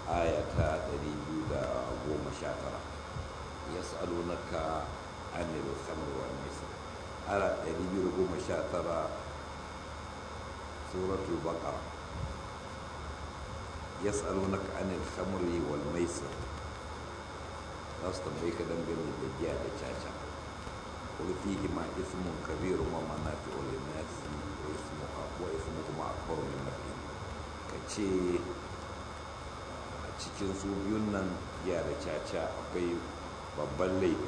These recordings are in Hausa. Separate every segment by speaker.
Speaker 1: aya ta 219 yas'alunaka anil khamr wal maisir aya 219 suratul baqara yas'alunaka anil khamri wal maisir za su tambayi ka dangane da giya da caca قل فيهما إثم كبير ومنافع للناس وإثمهما أكبر من نفعهما kace a cikin su biyun nan giya da caca akwai babban laifi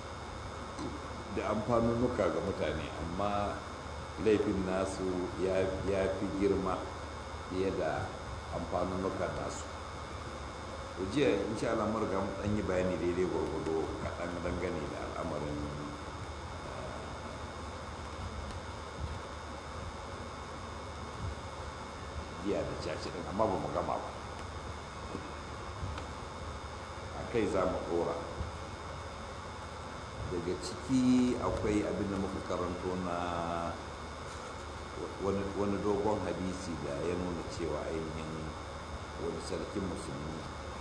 Speaker 1: da amfanunuka ga mutane amma laifin nasu ya fi girma fiye da amfanunuka nasu jiya in sha Allah marga dan yi bayani daidai gwargwado kaɗan dangane da al'amarin giya da caci din amma ba mu gama ba a kai za mu ɗora daga ciki akwai abin da muka karanto na wani dogon hadisi da ya nuna cewa ainihin wani sarkin musulmi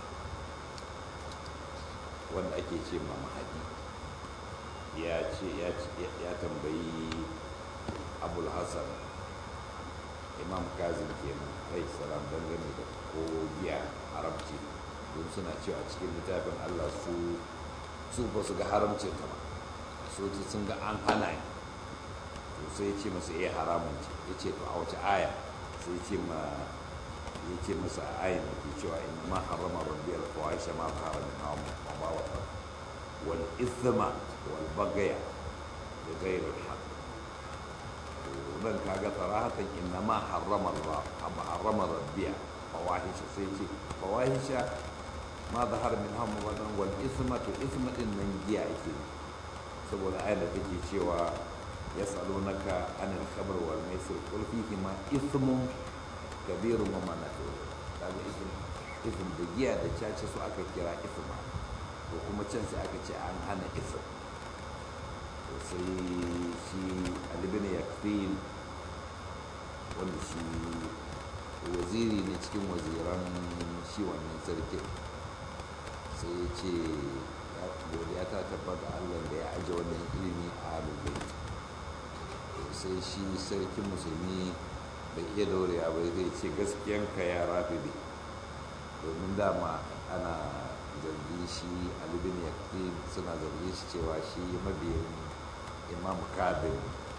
Speaker 1: wanda ake ce ma mahadi ya ce ya tambayi abul hassan imam kazim kenan rai salam dangane da ko giya haramci don suna cewa cikin littafin allah su su ba su ga haramcin ta ba su sun ga an hana ne to sai ya ce masa iya haramun ce ya ce to a wace aya sai ce ma ya ce masa a ayin da ke cewa in ma harama rabbi alfawaisha ma fara min hawa ma ba wa wal ithma wal bagaya da gairar haqq nan kaga sarahatan inna ma harrama Allah harrama rabbiya fawahisha sai ce fawahisha ma zahar min hamma wadan wal isma to isma din nan giya ake saboda ayar da take cewa yasalunaka anil khamr wal maisir qul fihi ma ismun kabirun wa manafi'u kaga ism ism da giya da caca su aka kira isma to kuma can sai aka ce an hana ism sai shi alibin yakfil wanda shi waziri ne cikin waziran shi wannan sarkin sai ya ce godiya ta tabbata allah da ya aje wannan ilimi a alubai sai shi sarkin musulmi bai iya daurewa bai zai ce gaskiyanka ya rafi ne domin dama ana zargi shi alibin yakfil suna zargi shi cewa shi mabiyin imam kabin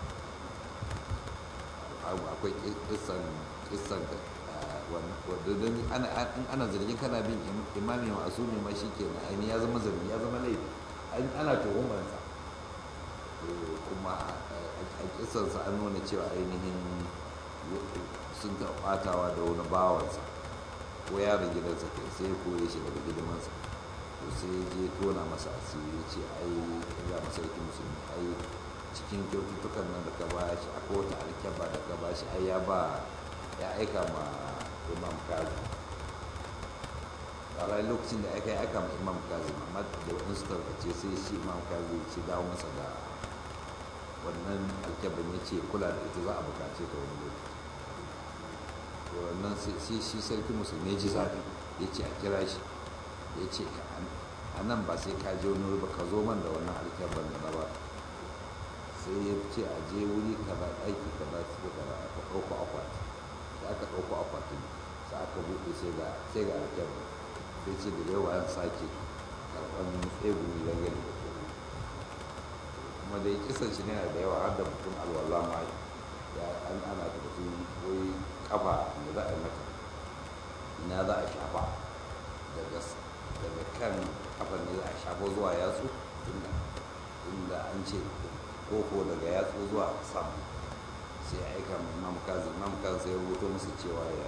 Speaker 1: akwai kisan kisan wadda ana zargin kana bin imami masu ne ma shi ke aini ya zama zargi ya zama laifi ana tuhumarsa kuma a kisansa an nuna cewa ainihin sun taɓatawa da wani bawansa ko yaron gidansa kai sai ya kore shi daga gidansa to sai je tona masa asiri ce ai ga masarki musulmi ai cikin kyaututtukan nan da ka ba shi akwai wata alkyaba da ka ba shi ai ya ba ya aika ma imam kazi a ranar lokacin da aka yi aika ma imam kazi amma da waɗansu tarkace sai shi imam kazi ce dawo masa da wannan alkyaban ya ce kula da ita za a bukace ta wani lokaci wannan sai shi sarki musulmi ya ji zafi ya ce a kira shi ya ce a nan ba sai ka je wani ba ka zo man da wannan alkyaban da na ba sai ya ce a je wuri kaza aiki kaza su kaza aka ɗauko akwati sai aka ɗauko akwatin sai aka buɗe sai ga sai ga alkyaban sai ce da yawa an sake karɓar tsegumi dangane da kogo kuma dai kisan shi ne da yawa har da mutum alwala ma ya an ana da mutum wai kafa da za a yi mata ina za a shafa daga daga kan kafa ne za a shafa zuwa yatsu inda inda an ce koko daga yatsu zuwa sama sai ya aika mai imam kazi imam kazi sai ya rubuto musu cewa ya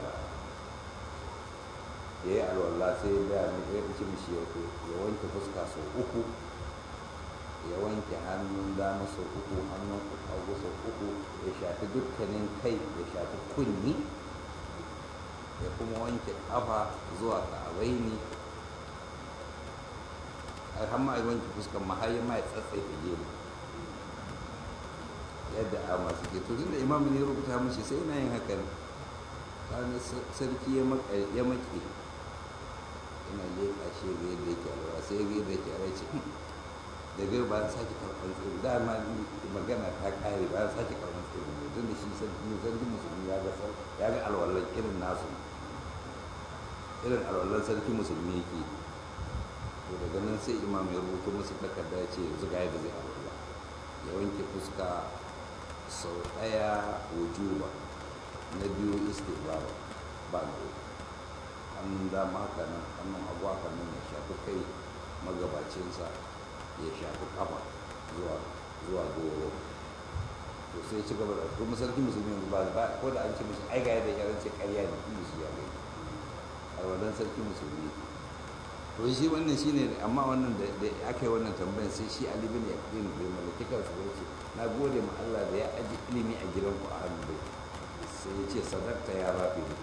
Speaker 1: ya yi alwallah sai ya gaya mai ya ce mishi ya wanke fuska sau uku ya wanke hannun dama sau uku hannun hagu sau uku ya shafi dukkanin kai ya shafi kunni ya kuma wanke kafa zuwa ka'abaini har ma a wanke fuskan mahayi ma ya tsatsaife gemu yadda a masu ke tun da imam ne rubuta mashi sai na yin haka ne sarki ya make ina leƙa shi ga yadda yake alwala sai ga yadda yake alwala ce daga ba an sake karɓar tsiri dama magana ta ƙare ba an sake karɓar tsiri ne tun da shi sarki musulmi ya ga ya ga alwalan irin nasu irin alwalan sarki musulmi yake to daga nan sai imam ya rubuta musu takarda ya ce yanzu ga yadda zai alwala ya wanke fuska sau ɗaya wujuba na biyu istighfar ba na uku hannun dama haka nan hannun hagu haka nan ya shafi kai magabacinsa ya shafi kafa zuwa zuwa goro to sai ci gaba da kuma sarki musulmi yanzu ba ba ko da an ce mishi ai ga yadda yaran ce ƙarya ne kuma shi ya gani a wannan sarki musulmi to shi wannan shine amma wannan da aka yi wannan tambayar sai shi Ali bin Yaqin bai mallaki kansa ba ce na gode ma Allah da ya aji ilimi a gidan ku a hannu bai sai ya ce sadarta ya rafi ne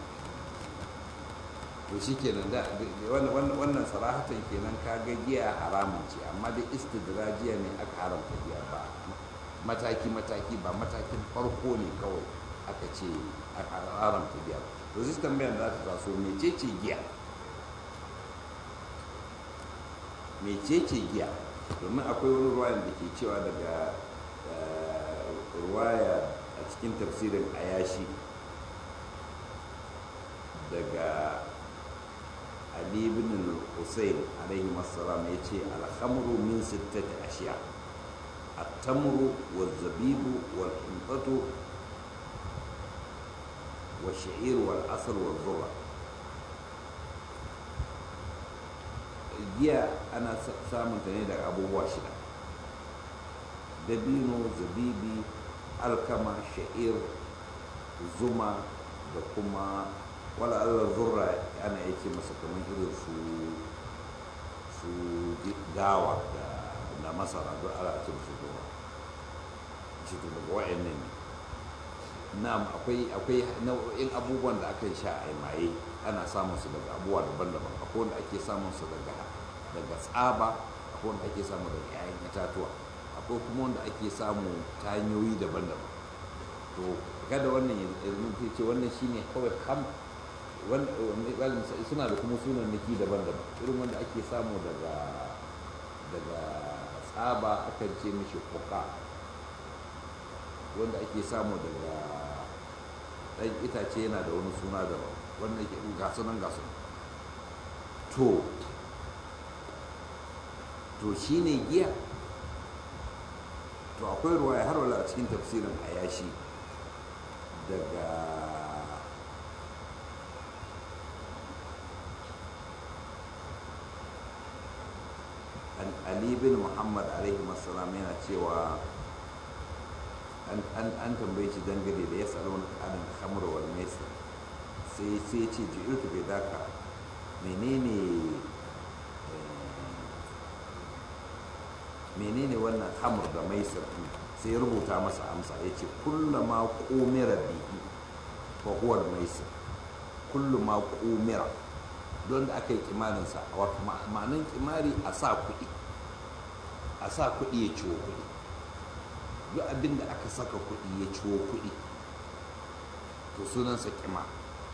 Speaker 1: to shi kenan da wannan sarahatan kenan ka ga giya haramun ce amma da istidrajiya ne aka haramta giya ba mataki mataki ba matakin farko ne kawai aka ce aka haramta giya to zai tambayar da ta taso mecece giya mecece giya domin akwai wani ruwayan da ke cewa daga ruwaya a cikin tafsirin ayashi daga Ali ibn al-Husayn alaihi assalam ya ce alhamru min sittati ashiya at-tamru wal-zabibu wal-hinqatu wash-sha'ir wal-asr wal-dhurra giya ana samun ta ne daga abubuwa shida dabino zabibi alkama sha'ir zuma da kuma wala Allah zurra ana yake masa kamar irin su su gawa da na masara duk ala ce musu goma shi to daga wa'annan ne na'am akwai akwai nau'in abubuwan da aka sha a maye ana samun su daga abubuwa daban-daban akwai wanda ake samun su daga daga tsaba akwai wanda ake samu daga 'ya'yan itatuwa akwai kuma wanda ake samu ta hanyoyi daban-daban to kada wannan ya ce wannan shine kawai kam suna da kuma sunan niki daban-daban irin wanda ake samu daga daga tsaba akan ce mishi koka wanda ake samu daga ɗan itace yana da wani suna daban wanda ke gasu nan gasu to to shine giya to akwai ruwaya har wala a cikin tafsirin ayashi daga ali bin muhammad alaihi salam yana cewa an tambaye shi dangane da ya tsaro na kanin hamur wal maisir sai sai ce ji'irtu bai daka menene menene wannan hamur da maisir sai rubuta masa amsa ya ce kullama kumira bihi fa huwa maisir kulluma kumira don da aka yi kimaninsa wato ma'anin kimari a sa kuɗi a sa kuɗi ya ciwo kuɗi duk abin da aka saka kuɗi ya ciwo kuɗi to sunansa kima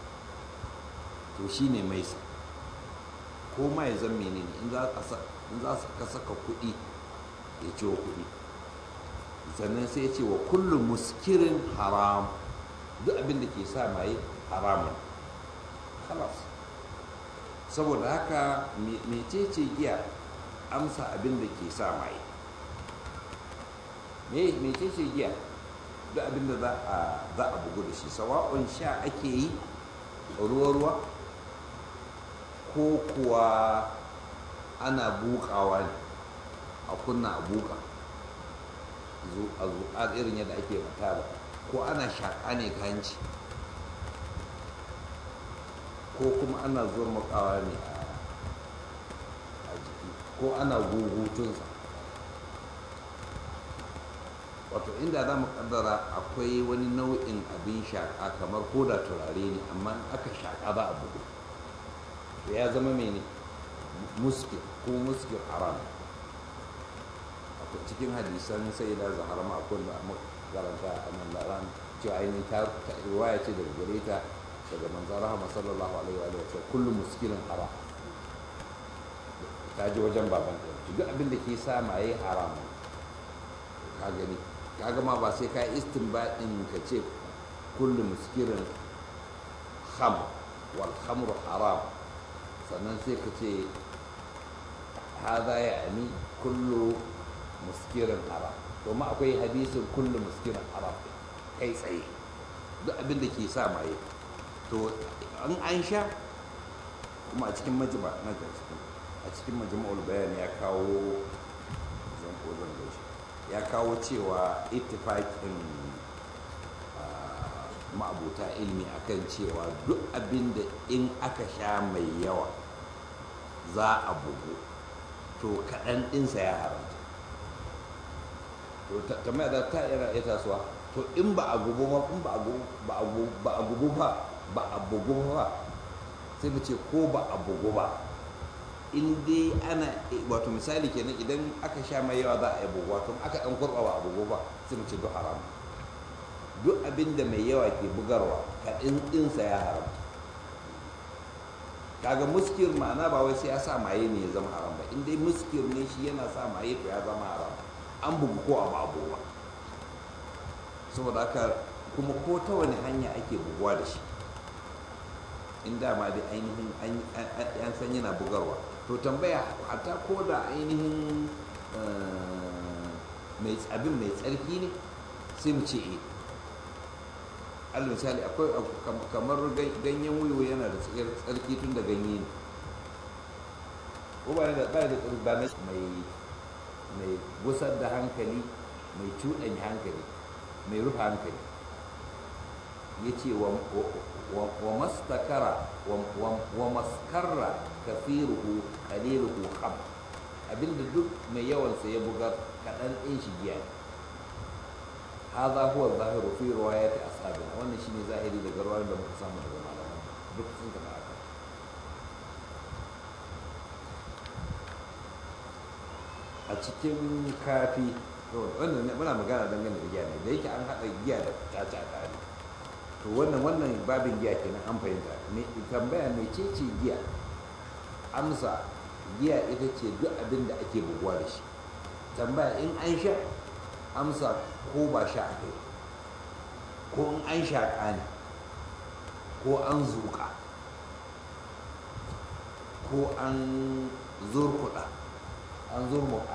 Speaker 1: to shi ne mai sa ko ma ya zan menene in za ka saka kuɗi ya ciwo kuɗi sannan sai ya ce wa kullum muskirin haram duk abin da ke sa maye haramun halas saboda haka mecece giya amsa abin da ke sa maye mecece giya duk abin da za a bugu da shi sawa'un sha ake yi ruwa-ruwa ko kuwa ana bukawa ne a kunna a buka a zuƙa irin yadda ake matala ko ana shaƙa ne ka hanci ko kuma ana zuwa makawa ne a jiki ko ana gugutunsa wato inda za mu kaddara akwai wani nau'in abin shaƙa kamar koda turare ne amma aka shaƙa ba a bugu to ya zama mene muskil ko muskil haram wato cikin hadisan sai da zahara ma akwai da karanta a nan laran cewa ainihin ta riwaya ce daga gare ta daga manzan rahama sallallahu alaihi wa sallam kullum muskilin haram ka je wajen baban ka duk abin da ke sa maye haram ka gani ka gama ba sai ka istinbadin ka ce kullu muskirin kham wal khamru haram sannan sai ka ce hada ya ani kullu muskirin haram to ma akwai hadisin kullu muskirin haram kai tsaye duk abin da ke sa maye to an an sha kuma a cikin majima na a cikin majma'ul bayan ya kawo zan ko zan gaishe ya kawo cewa ittifaqin ma'abuta ilmi akan cewa duk abin da in aka sha mai yawa za a bugu to kaɗan ɗinsa ya haramta to tambaya da ta ira ita suwa to in ba a gubu ba in ba a gubu ba a gubu ba a gubu ba ba a bugu ba sai mu ce ko ba a bugu ba in dai ana wato misali kenan idan aka sha mai yawa za a yi bugu wato aka dan kurba ba a bugu ba sai mu ce duk haram duk abin da mai yawa ke bugarwa kaɗin ɗinsa ya haram kaga muskir ma'ana ba wai sai ya sa maye ne ya zama haram ba in dai muskir ne shi yana sa maye to ya zama haram an bugu ko a ba abu ba saboda haka kuma ko ta wani hanya ake buguwa da shi in dama dai ainihin an san yana bugarwa to tambaya hata ko da ainihin abin mai tsarki ne sai mu ce eh alal misali akwai kamar ganyen wiwo yana da tsarki tun da ganye ne ko ba da ba da ba na mai mai gusar da hankali mai cuɗanya hankali mai rufe hankali ya ce wa mastakara wa maskarra kafiruhu qaliluhu kham abinda duk mai yawansa ya bugar kaɗan ɗin shi giya هذا هو الظاهر في روايات أصحابنا وأن شيء ظاهري daga ruwayoyin da muka samu daga malaman duk sun taɓa haka a cikin kafi wannan muna magana dangane da giya ne da yake an haɗa giya da caca tare to wannan wannan babin giya kenan an fahimta ne tambaya mai ce ce giya amsa giya ita ce duk abin da ake buguwa da shi tambaya in an sha amsa ko ba sha a kai ko in an shaƙa ne ko an zuƙa ko an zurkuɗa an zurmuka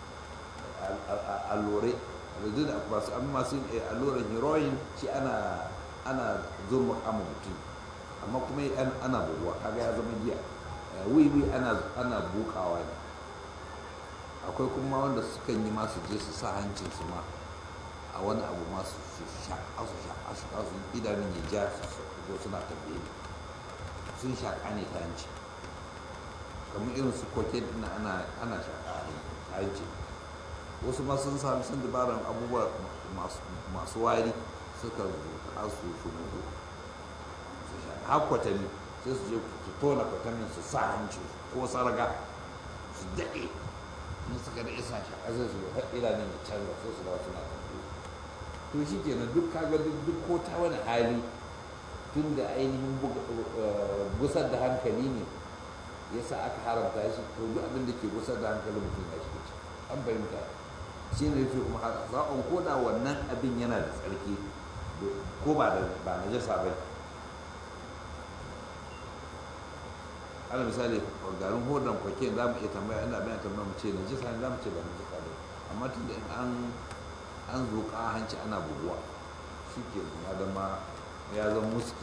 Speaker 1: allure yanzu da masu an masu alluran heroin shi ana ana zurmuka ma mutum amma kuma ana buguwa kaga ya zama giya wiwi ana ana bukawa ne akwai kuma wanda sukan yi masu je su sa hancinsu ma a wani abu masu su shaƙa su shaƙa su shaƙa su idanun ya ja su zo suna tambaye sun shaƙa ne ta hanci kamar irin su koke na ana ana shaƙa a hanci wasu ma sun sami sun dabaran abubuwa masu wari suka zuƙa su su mutu su shaƙa har kwatanni sai su je su tona kwatannin su sa hanci ko sarga su daɗe in suka da isa shaƙa sai su idanun ya canza sai su dawo suna tambaye to shi kenan duk kaga duk ko ta wani hali tun da ainihin gusar da hankali ne ya sa aka haramta shi to duk abin da ke gusar da hankali mutum ya shiga ciki an fahimta shi ne yake kuma haka za'on ko da wannan abin yana da tsarki ko ba da ba na jasa bai ala misali garin hodon kwake za mu iya tambaya ina bayan tambaya mu ce na jasa ne za mu ce ba na jasa bai amma tun da an an zuƙa hanci ana buguwa shi ke ya zama ya zama muski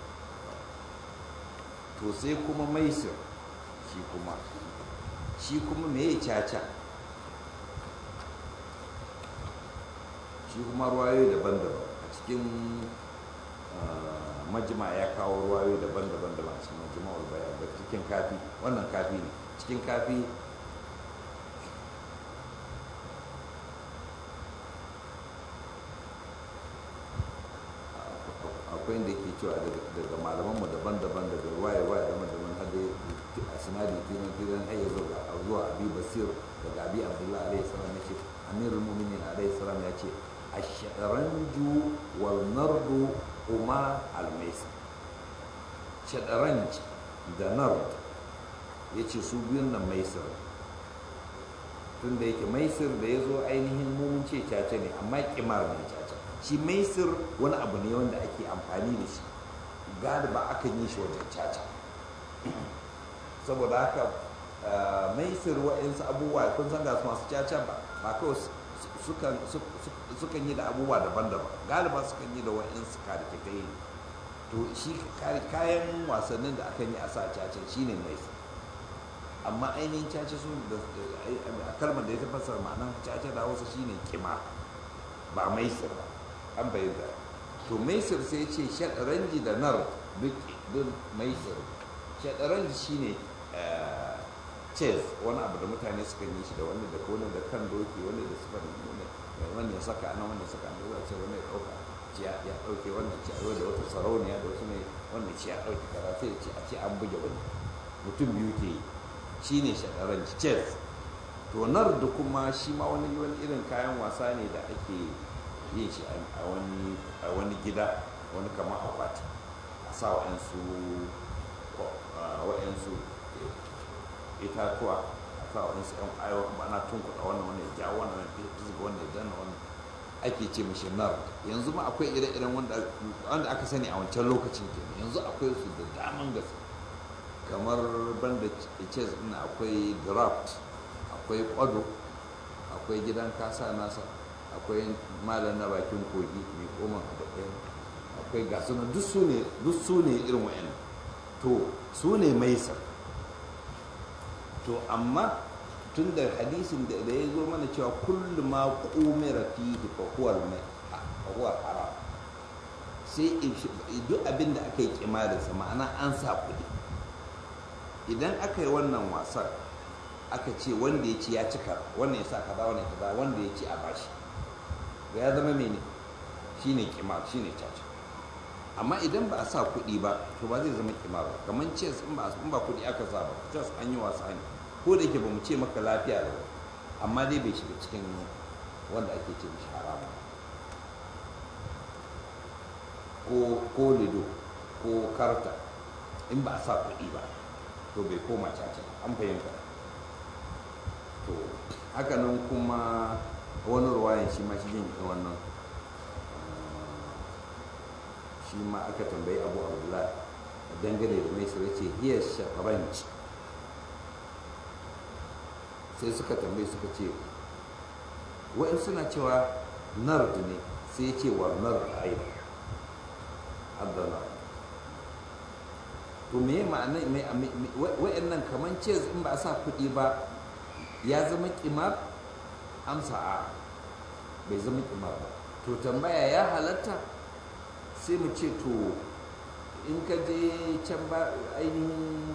Speaker 1: to sai kuma maisir shi kuma shi kuma me ya caca shi kuma ruwayoyi daban-daban a cikin majima ya kawo ruwayoyi daban-daban da masu majima'ul bayan da cikin kafi wannan kafi ne cikin kafi akwai inda ke cewa daga malamanmu daban-daban daga waye waye daban-daban har dai a sinadi tiran tiran har ya zuwa abi basir daga abi abdullahi alaihi salam ya ce amirul mu'minin alaihi salam ya ce ashadaranju wal nardu huma al maisir shadaranj da nard ya ce su biyun nan maisir tun da yake maisir da ya zo ainihin mun ce caca ne amma kimar ne caca shi maisir wani abu ne wanda ake amfani da shi galiba akan yi shi wajen caca saboda haka maisir wa'insu abubuwa kun san ga masu caca ba ba kawai sukan yi da abubuwa daban-daban galiba sukan yi da wa'insu karkitai to shi kayan wasannin da akan yi a sa caca shine maisir amma ainihin caca su da kalmar da ya tafasar ma'anar caca da wasu shine kima ba maisir ba an bayyana to maisir sai ce shaɗaranji da nar duk maisir shaɗaranji shine chess wani abu da mutane suka yi shi da wani da wani da kan doki wani da sifar wani ya saka nan wani ya saka nan wani ce wani ya ɗauka ci ya ɗauke wannan ci a da wata sarauniya da wasu ne wannan ci ya ɗauke kaza sai ce a ce an buge wani mutum biyu ke yi shi ne shaɗaranci chess to nar da kuma shi ma wani wani irin kayan wasa ne da ake yin shi a wani gida wani kama akwati a sa wa'yansu wa'yansu itatuwa a sa wa'yansu yan ayo ana tunkuɗa wannan wani ya jawo wannan ya fizga wannan ya janna wannan ake ce mashi nar yanzu ma akwai ire-iren wanda aka sani a wancan lokacin kenan yanzu akwai su da daman gaske kamar banda chess ɗin akwai draft akwai kwado akwai gidan kasa nasa akwai malam na bakin kogi mai koma da ɗaya akwai gasu na duk su ne irin wa'yan to su ne maisar to amma tun da hadisin da ya zo mana cewa kullum ma kumira fihi fa huwa haram sai duk abin da aka yi kimarinsa ma'ana an sa kuɗi idan aka yi wannan wasan aka ce wanda ya ci ya cika wannan ya sa kaza wannan kaza wanda ya ci a bashi ga ya zama mene shine kimar shine caca amma idan ba a sa kuɗi ba to ba zai zama kimar ba kamar chess in ba in ba kuɗi aka sa ba chess an yi wasa ne ko da yake ba mu ce maka lafiya da amma dai bai shiga cikin wanda ake ce mishi haramu ko ko lido ko karta in ba a sa kuɗi ba to bai koma caca an fahimta to hakanan kuma wani ruwayan shi ma shi jin wannan shi ma aka tambayi abu abdullah dangane da mai sai ce hiya shataranci sai suka tambayi suka ce wa'in suna cewa nard ne sai ya ce wa nard aida haddana to me ma'ana wa'annan kaman ce in ba a sa kuɗi ba ya zama kimar amsa a bai zama kimar ba to tambaya ya halatta sai mu ce to in ka je can ba ainihin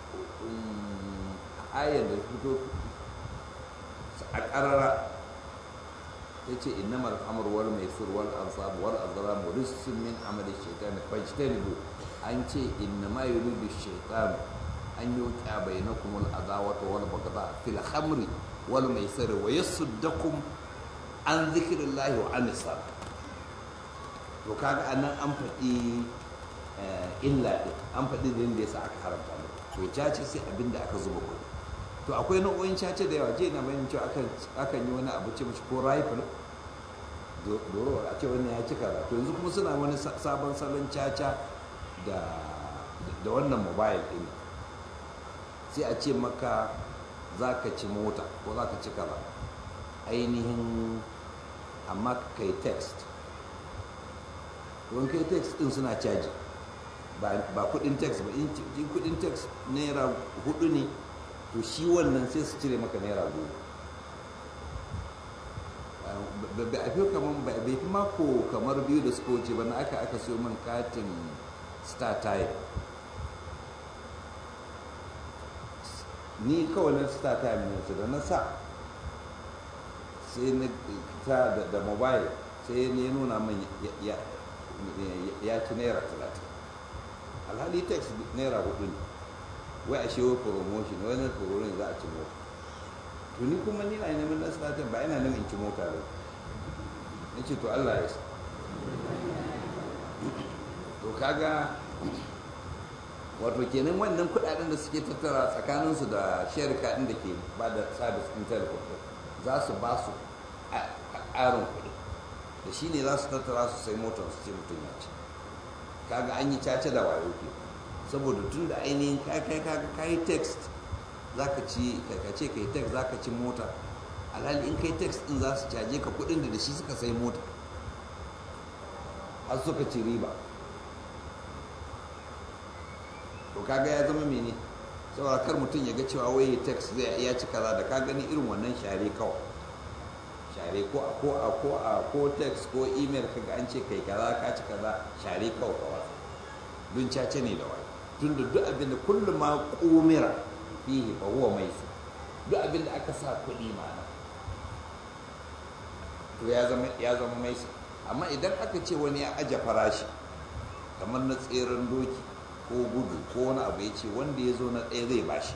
Speaker 1: ayar da fito a ƙarara ya ce innamar amur wal mai surwal ansab wal azram rizqun min amali shaytan fajtanibu an ce innama yuridu shaytan an yuqa bainakum al adawata wal baghdha fil khamri wal maisir wa yasuddakum an dhikrillahi wa an salat to kaga anan an faɗi illa ɗin an faɗi da yadda yasa aka haramta mu to cace sai abin da aka zuba kuɗi to akwai nau'o'in cace da yawa je na bayan cewa akan yi wani abu ce mashi ko rifle doro a ce wani ya cika ba to yanzu kuma suna wani sabon salon caca da da wannan mobile ɗin sai a ce maka za ka ci mota ko za ka ci kaza ainihin amma kai text don kai text din suna caji ba kudin text ba in kudin text naira hudu ne to shi wannan sai su cire maka naira goma ba a fi kamar ba bai fi mako kamar biyu da suka wuce ba na aka aka siyo min katin star time ni kawai na star time ne da na sa sai na ta da mobile sai ne nuna min ya ya ci naira talatin alhali tax naira hudu ne wai a shewa promotion wani promotion za a ci mota tuni kuma ni na neman na salatin ba ina nan in ci mota ba na ce to allah ya sa to kaga wato kenan wannan kudaden da suke tattara tsakaninsu da sharika din da ke ba da service in telecom za su ba su ƙarin kuɗi da shi ne za su tattara su sai motar su ce mutum ya ce kaga an yi caca da wayo ke saboda tun da ainihin kai kaga kai text za ka ci ka ce kai text za ka ci mota alhali in kai text din za su caje ka kuɗin da da shi suka sai mota har suka ci riba to kaga ya zama mene saboda kar mutum ya ga cewa wai text zai ya ci kaza da ka gani irin wannan share kawai share ko a ko a ko a ko text ko email kaga an ce kai kaza ka ci kaza share kawai kawai dun cace ne da wani tun da duk abin da kullum ma kumira fihi fa huwa mai su duk abin da aka sa kuɗi ma'ana to ya zama ya zama mai su amma idan aka ce wani ya aje farashi kamar na tseren doki ko gudu ko wani abu ya ce wanda ya zo na ɗaya zai bashi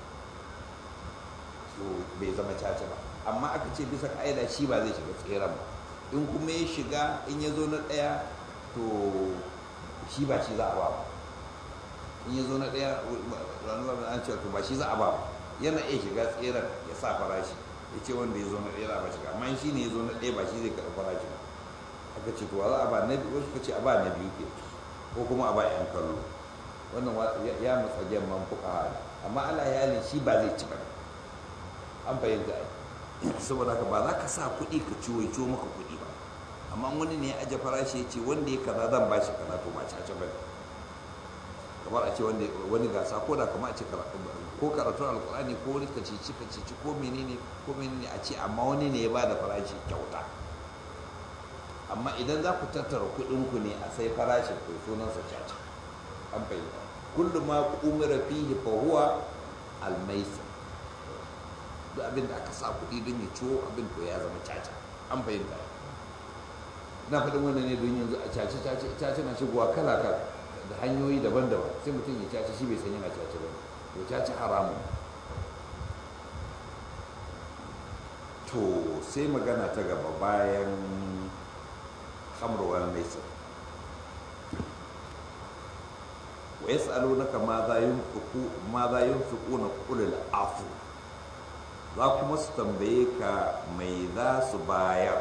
Speaker 1: so bai zama caca ba amma aka ce bisa ka'ida shi ba zai shiga tseren ba in kuma ya shiga in ya zo na ɗaya to shi ba shi za a ba ba in ya zo na ɗaya ranar an ce to ba shi za a ba ba yana iya shiga tseren ya sa farashi ya ce wanda ya zo na ɗaya za a ba shiga amma shi ne ya zo na ɗaya ba shi zai karɓi farashi ba aka ce to za a ba na biyu wasu ka ce a ba na biyu ke ko kuma a ba 'yan kallo wannan ya matsa gemman fuka amma ala yalin shi ba zai ci ba an fahimta ai saboda haka ba za ka sa kuɗi ka ciwo ciwo maka kuɗi ba amma wani ne ya aje farashi ya ce wanda ya kaza zan ba shi kaza to ba caca ba kamar a ce wani gasa ko da kamar a ce ko karatun alkurani ko wani kacici kacici ko menene ko menene a ce amma wani ne ya ba da farashi kyauta amma idan za ku tattara kuɗinku ne a sai farashin to sunansa caca an fahimta kullum ma umira fihi fa huwa almaisa duk abin da aka sa kuɗi don ya ciwo abin to ya zama caca an fahimta na faɗin wannan ne don yanzu a caci caci caci na shigowa kala kala da hanyoyi daban-daban sai mutum ya caci shi bai san yana caci ba to caci haramun to sai magana ta gaba bayan hamrowar maisa wa yas'alunaka ma za yunfiqu ma za yunfiquna qul afu za kuma su tambaye ka mai za su bayar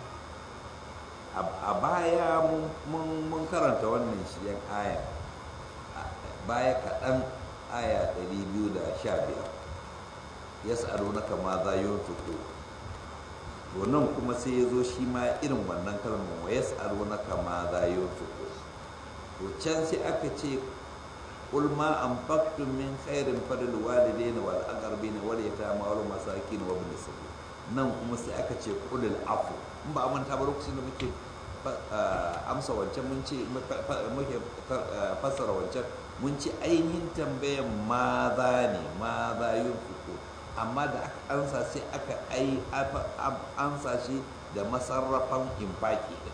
Speaker 1: a baya mun karanta wannan shiyan aya baya kaɗan aya 215 yas'alunaka ma za yunfiqu to nan kuma sai ya zo shi ma irin wannan kalmar wa yas'alunaka ma za yunfiqu to can sai aka ce قل ما أنفقتم من خير فللوالدين والأقربين واليتامى والمساكين وابن السبيل nan kuma sai aka ce kulil afu in ba a manta ba lokacin da muke amsa wancan mun ce muke fassara wancan mun ce ainihin tambayan ma za ne ma za yin fiko amma da aka ansa sai aka ai ansa shi da masarrafan infaki din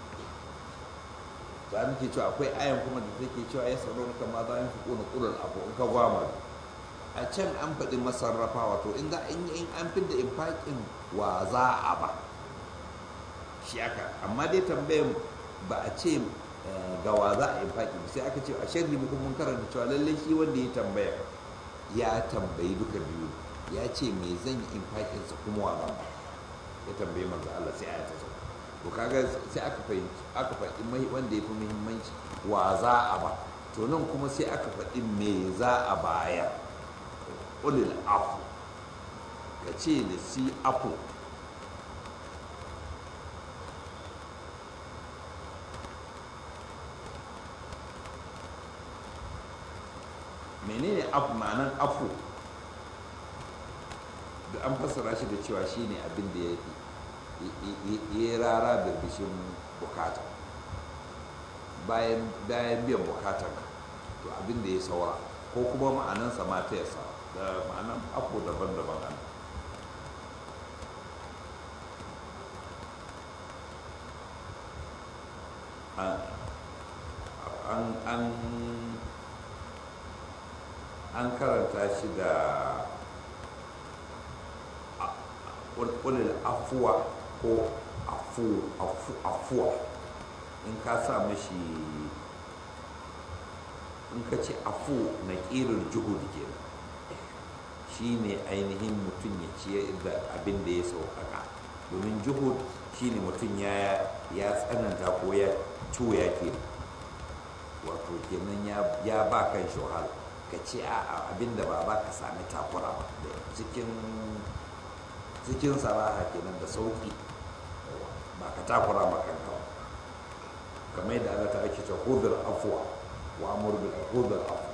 Speaker 1: za mu ke cewa akwai ayan kuma da take cewa ya tsaro na kama za a yi fi ƙuna ƙunar abu in ka gwama a can an faɗi masarrafa wato in za in in an fi da infaƙin wa za a ba shi aka amma dai tambayan ba a ce ga wa za a infaƙi sai aka ce a sharhi muku mun karanta cewa lallai shi wanda ya tambaya ya tambayi duka biyu ya ce me zan yi infaƙinsa kuma wa zan ba ya tambayi manzo Allah sai aya ta sauka to kaga sai aka fahimci aka faɗi mai wanda ya fi muhimmanci wa za a ba to nan kuma sai aka faɗi me za a bayar ulil afu ka ce da si afu menene afu ma'anan afu da an fassara shi da cewa shine abin da ya fi ya rara birbishin bukata bayan biyan bukatar to abin da ya saura ko kuma ma'anansa ma ta yasa da ma'anan afu daban-daban an an karanta shi da ƙulil afuwa ko afu afu afuwa in ka sa mashi in ka ce afu na ƙirin juhud kenan shi ne ainihin mutum ya ciye da abin da ya sauƙaƙa domin juhud shi ne mutum ya tsananta ko ya cuya ke wato kenan ya ba kan shi wahala ka ce a abin da ba za ka sami takura ba cikin cikin saraha kenan da sauƙi ba ka takura ma kanka ba kamar yadda Allah ta ake ce hudul afwa wa amur bil hudul afwa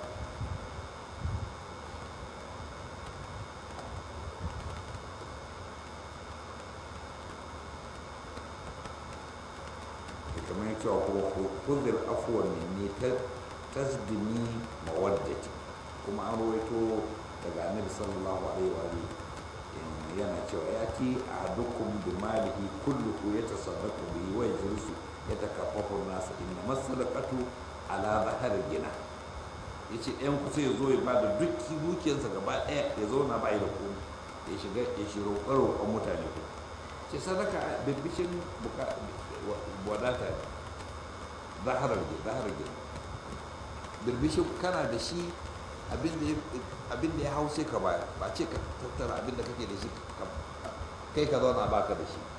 Speaker 1: kamar cewa kuma hudul afwa ne ta tasdini mawaddati kuma an rawaito daga annabi sallallahu alaihi wa yana cewa ya ti a dukkan bi malihi kulluhu ya tasaddaqu bihi wa yajlisu ya takaffafu nasa inna masalaqatu ala zahar gina yace ɗayan ku sai ya zo ya bada dukki dukiyarsa gaba ɗaya ya zauna ba da komai ya shiga ya shiro roƙon mutane ku ce sadaka bibbishin wadata ne zaharar gina zaharar gina birbishin kana da shi abin da ya hau sai ka baya ba ce ka tattara abin da kake da shi kai ka zauna baka da shi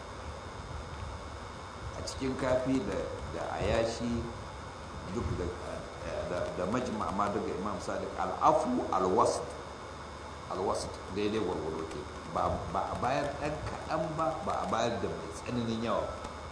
Speaker 1: a cikin kafi da ayashi duk da majma amma daga imam sadiq al'afu alwast alwast daidai gwargwado ke ba a bayar ɗan kaɗan ba ba a bayar da mai tsananin yawa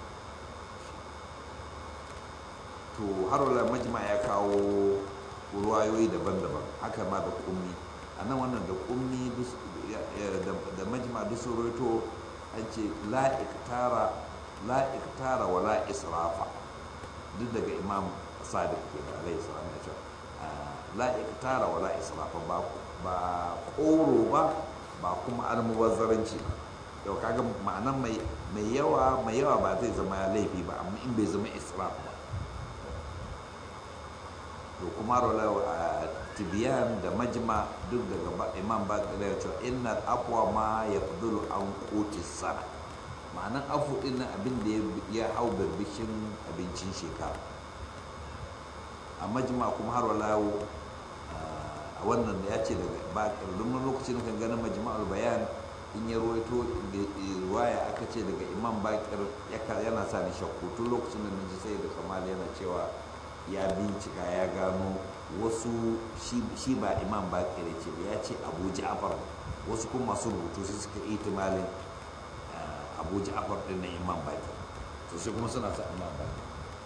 Speaker 1: to har wala majma ya kawo ruwayoyi daban-daban haka ma da kummi a nan wannan da kummi da majma duk sun roto an ce la'iktara wa la'israfa duk daga imam sadiq ke da alaihi salam ya ce la'iktara wa la'israfa ba koro ba ba kuma almubazzaranci ba yau kaga ma'anan mai yawa mai yawa ba zai zama laifi ba amma in bai zama israf ba to kuma rola a tibiyan da majma duk daga imam ba da cewa inna afwa ma ya fudulu an koti sana ma'anan afu din nan abin da ya hau birbishin abincin shekara a majma kuma har wala a wannan da ya ce daga ba ƙarfin lokacin kan ganin majma'ul bayan in ya ruwaito ruwaya aka ce daga imam bakir yana sa ni shakku tun lokacin da naji sai da kamal yana cewa ya bincika ya gano wasu shi ba imam bakir ce ba ya ce abu ja'far wasu kuma masu rubutu sai suka itimalin abu ja'far din na imam bakir to sai kuma suna sa imam bakir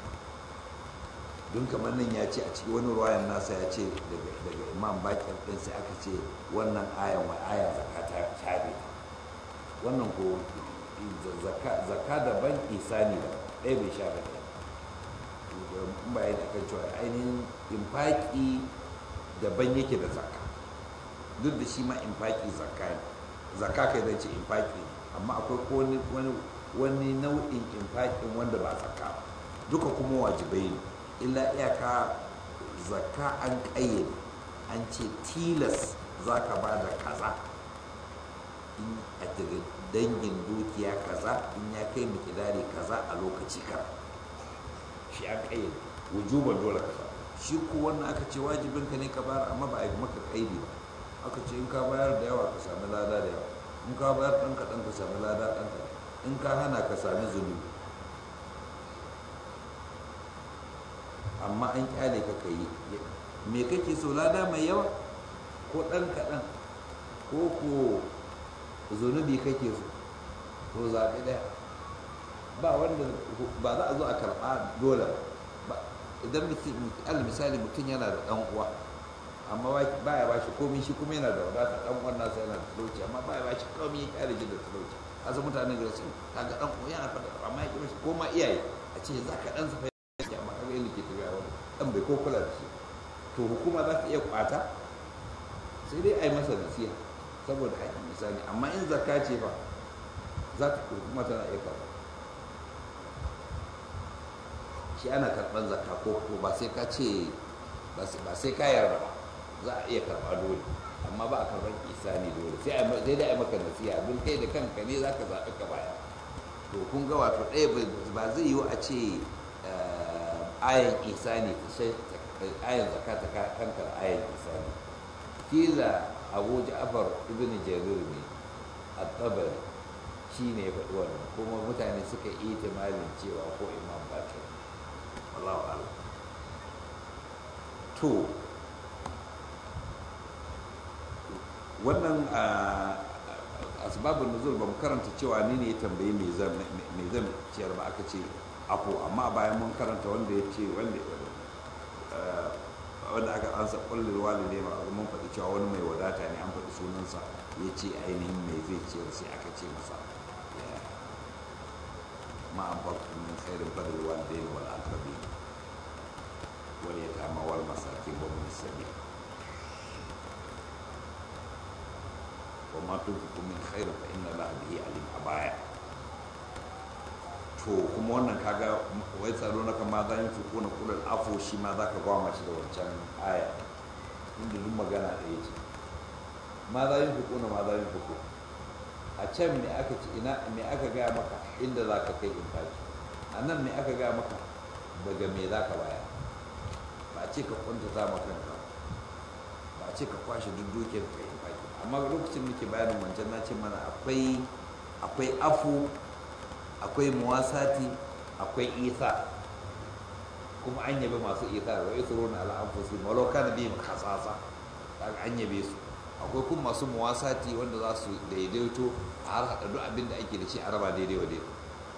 Speaker 1: don kamar nan ya ce a cikin wani ruwayan nasa ya ce daga imam bakir din sai aka ce wannan ayan wa aya zakata shafe wannan ko zaka daban isani da ɗaya bai sha ɗaya in ba yana kan cewa ainihin infaki daban yake da zaka duk da shi ma infaki zaka ne zaka kai zai ce infaki amma akwai wani nau'in infakin wanda ba zaka ba duka kuma wajibai ne illa iyaka zaka an ƙayyade an ce tilas za ka ba da kaza in a daga dangin dukiya kaza in ya kai mikidari kaza a lokaci kara shi an ƙayyade wujuban dole kaza shi ko wannan aka ce wajibin ka ne ka bayar amma ba a yi maka ƙaidi ba aka ce in ka bayar da yawa ka sami lada da yawa in ka bayar ɗan kaɗan ka sami lada ɗan kaɗan in ka hana ka sami zunubi amma an kyale ka ka yi me kake so lada mai yawa ko ɗan kaɗan ko ko zunubi kake so to zaɓi ɗaya ba wanda ba za a zo a karɓa dole ba idan al misali mutum yana da ɗan uwa amma ba ya bashi komai shi kuma yana da wadata ɗan uwan nasa yana da talauci amma ba ya bashi komai ya kyale shi da talauci asa mutanen gari sun kaga ɗan uwa yana faɗa amma ya kira shi ko ma iyaye a ce za ka ɗan sa ya amma kaga yin ke tafiya wani ɗan bai ko kula da shi to hukuma za ta iya kwata sai dai a yi masa nasiha saboda haƙƙin misali amma in zakka ce ba za ta hukuma tana iya karɓa shi ana karɓar zakka ko ko ba sai ka ce ba sai ka yarda ba za a iya karɓa dole amma ba a karɓar isani dole sai dai a yi maka nasiha abin kai da kanka ne za ka zaɓi ka baya to kun ga wato ɗaya ba zai yiwu a ce ayan isani ayan zakata kankar ayan isani kila abu ja'far ibn jarir ne at-tabari shi ne ya faɗi wannan kuma mutane suka yi timalin cewa ko imam bakir wallahu a'lam to wannan asbabun nuzul ba mu karanta cewa ni ne ya tambayi me zan me zan ciyar ba aka ce afo amma bayan mun karanta wanda ya ce wanda wanda aka ansa kullul walide ma mun faɗi cewa wani mai wadata ne an faɗi sunansa ya ce ainihin me zai ciyar sai aka ce masa ma an farko min khairin fadl walidain wal aqrabin wal yatama wal masakin wa min sabil وما تنفقوا من خير فإن الله به عليم أبايا to kuma wannan kaga wai tsaro na kama za yin fi kuna kula afo shi ma za ka gwama shi da wancan aya inda duk magana ɗaya ce ma za yin fi kuna ma za yin fi a can me aka ce ina me aka gaya maka inda za ka kai infaki a nan me aka gaya maka daga me za ka baya ba a ce ka kwanta za ma kanka ba a ce ka kwashe duk dukiyar ka infaki amma lokacin da ke bayanin wancan na ce mana akwai akwai afu akwai muwasati akwai isa kuma an yabe masu isa da wai tsoro na al'amfusi maloka na biyu kasasa kaga an yabe su akwai kuma masu muwasati wanda za su daidaito a har haɗa duk abin da ake da shi a raba daidai wa daidai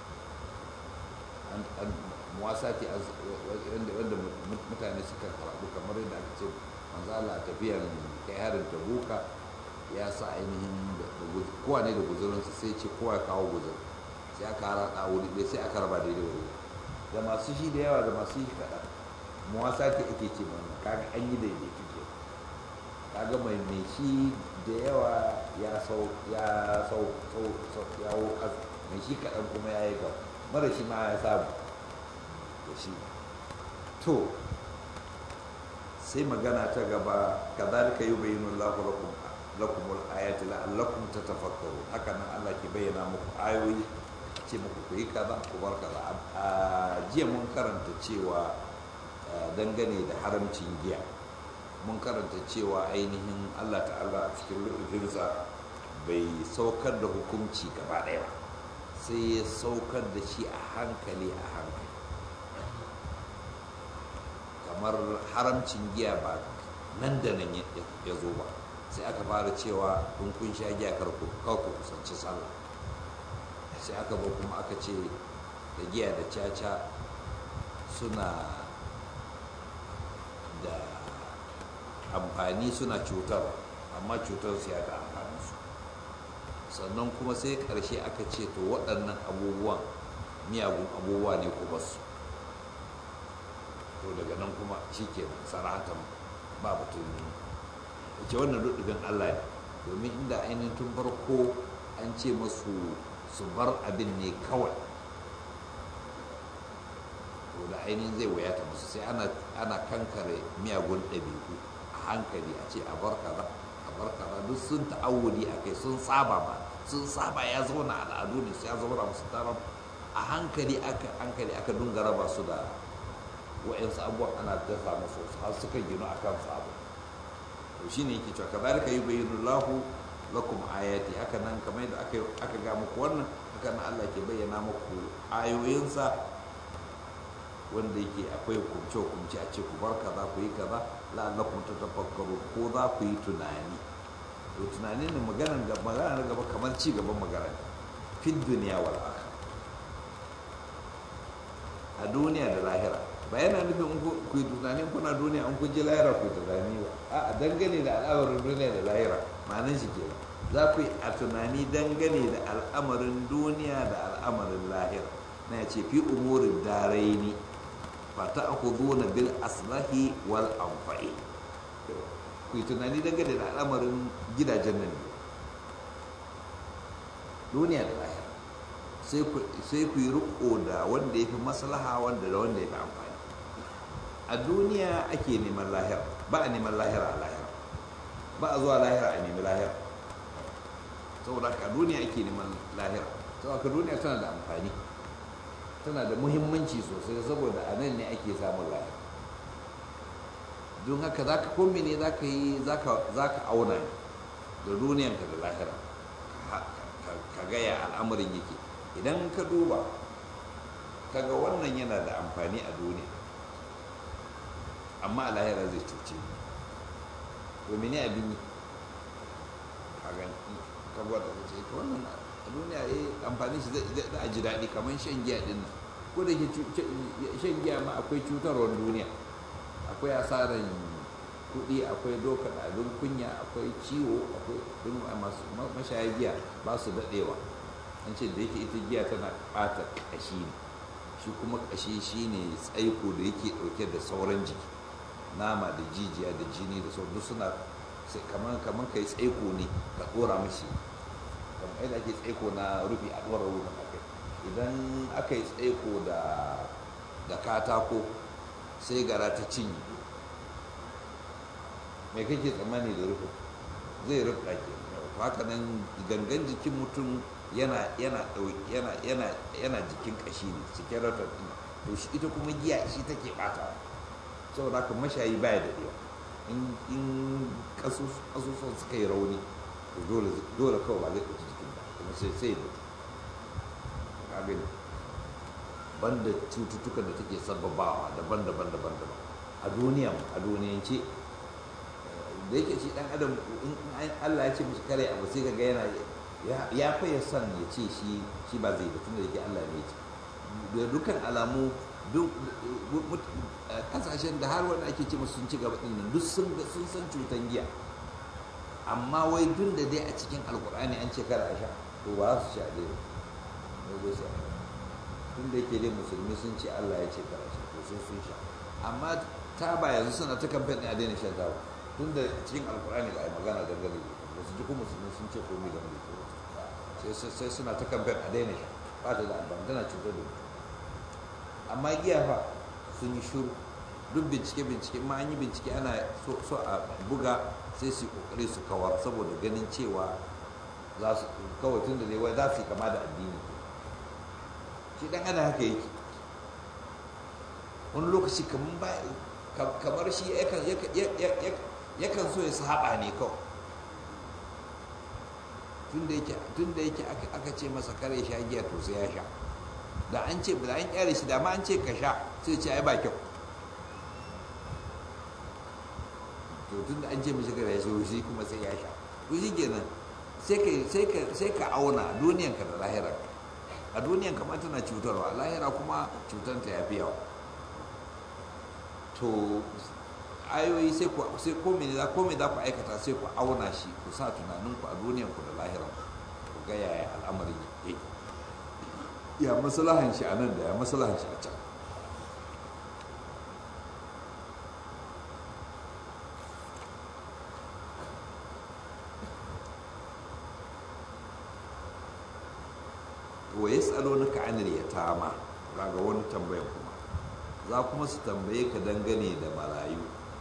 Speaker 1: muwasati wanda mutane suka karatu kamar yadda aka ce manzala tafiyan kai harin tabuka ya sa ainihin kowa ne da guzurinsa sai ce kowa ya kawo guzur sai aka harada wuri ɗaya sai aka raba daidai wuri da masu shi da yawa da masu shi kaɗan muwasa ke ake ce mana kaga an yi daidai tuke kaga mai mai shi da yawa ya sau ya sau sau ya wo mai shi kaɗan kuma ya yi gaba mara shi ma ya samu da shi to sai magana ta gaba kadhalika yubayyinu Allahu lakum lakumul ayati la'allakum tatafakkarun haka nan Allah ke bayyana muku ayoyi ce muku ku yi kaza ku bar kaza a jiya mun karanta cewa dangane da haramcin giya mun karanta cewa ainihin Allah ta'ala a cikin lu'ufinsa bai saukar da hukunci gaba ɗaya ba sai ya saukar da shi a hankali a hankali kamar haramcin giya ba nan da nan ya zo ba sai aka fara cewa kun kun sha giya karku ku kusanci sallah sai aka zo kuma aka ce da giya da caca suna da amfani suna cutar amma cutar su ya da amfani su sannan kuma sai karshe aka ce to waɗannan abubuwan miyagun abubuwa ne ku basu to daga nan kuma shi ke saratan ba batun ce wannan duddugan Allah ne domin inda ainihin tun farko an ce masu su bar abin ne kawai to da ainihin zai wayata musu sai ana kankare miyagun ɗabi'u a hankali a ce a bar kaza a bar kaza duk sun ta'awudi a kai sun saba ba sun saba ya zauna al'adu ne su ya zauna musu taron a hankali aka hankali aka dunga raba su da wa'yansu abubuwan ana dafa musu har suka gino a kan abu to shi ne yake cewa ka zalika yi bayyana lahu lakum ayati haka nan kamar yadda aka aka ga muku wannan haka nan Allah ke bayyana muku ayoyinsa wanda yake akwai hukumce hukumce a ce ku bar kaza ku yi kaza la'allakum tatafakkaru ko za ku yi tunani to tunanin ne maganar gaba maganar gaba kamar ci gaban magana fi duniya wal akhirah a duniya da lahira ba yana nufin ku yi tunanin kuna duniya an kun ji lahira ku yi tunani ba a dangane da al'amarin duniya da lahira ma'anin shi kenan za ku yi a tunani dangane da al'amarin duniya da al'amarin lahira na ya ce fi umurin daraini fa ta aku na bil aslahi wal amfa'i ku yi tunani dangane da al'amarin gidajen nan duniya da lahira sai ku yi riko da wanda ya fi maslaha wanda da wanda ya fi amfani a duniya ake neman lahira ba a neman lahira a lahira ba a zuwa lahira a nemi lahira saboda ka duniya ake neman lahira saboda ka duniya tana da amfani tana da muhimmanci sosai saboda a nan ne ake samun lahira don haka za ka kome ne za ka yi za ka auna da duniyanka da lahira ka gaya al'amarin yake idan ka duba kaga wannan yana da amfani a duniya amma a lahira zai cuce domin ne abin yi ka gwada ka ce wannan a duniya ya amfani shi zai a ji daɗi kamar shan giya ɗin nan ko da ke shan giya ma akwai cutarwar duniya akwai asarar kuɗi akwai doka abin kunya akwai ciwo akwai masu mashaya giya ba su daɗewa an ce da yake ita giya tana ɓata ƙashi ne shi kuma ƙashi shi ne tsaiko da yake ɗauke da sauran jiki nama da jijiya da jini da sauran duk suna kamar kamar kai tsaiko ne ka ɗora mashi kamar yadda ake tsaiko na rufi a ɗora rufi a kai idan aka yi tsaiko da katako sai gara ta cinye mai kake tsammani da rufin zai rufe ke haka nan gangan jikin mutum yana yana yana yana yana jikin kashi ne skeleton din to shi ita kuma giya shi take bata saboda haka mashayi baya da dewa in in kasusun suka yi rauni to dole dole kawai ba zai ɗauki jikin ba kuma sai sai da kaga banda cututtukan da take sababawa daban-daban daban-daban a duniya a duniyance da yake shi dan adam in Allah ya ce mishi kare abu sai kaga yana ya faye son ya ce shi shi ba zai da tunda yake Allah ne ce da dukkan alamu duk kasashen da har wanda ake ce musu sun ci gaba din nan duk sun sun san cutan giya amma wai duk da dai a cikin alkur'ani an ce kada a sha to ba su sha dai ne zai sha tun da yake dai musulmi sun ce Allah ya ce kada sha to sun sun sha amma ta ba yanzu suna ta kamfen ɗin a daina shan taba tun da cikin alkur'ani ba a yi magana dangane da su ji kuma musulmi sun ce komai game da su sai suna ta kamfen a daina sha ba ta da amfani tana cutar da mutum amma giya fa sun yi shuru duk bincike bincike ma an yi bincike ana so a buga sai su kokari su kawar saboda ganin cewa za su kawai tun da wai za su yi kama da addini shi dan ana haka yake wani lokaci kamar shi yakan so ya saba ne kawai tun da yake aka ce masa kare sha giya to sai ya sha da an ce da an kyare shi da ma an ce ka sha sai ce ai ba kyau to tun da an ce mishi kare shi shi kuma sai ya sha to shi kenan sai ka sai ka sai ka auna duniyanka da lahira a duniyan kamar tana cutarwa a lahira kuma cutanta ya fi yawa to ayoyi sai ku sai ko me za ko me za ku aikata sai ku auna shi ku sa tunanin ku a duniyan ku da lahiran ku ga yaya al'amarin yake ya maslahan shi a nan da ya maslahan shi a can wa yas'alunaka 'anil yatama kaga wani tambayan kuma za kuma su tambaye ka dangane da marayu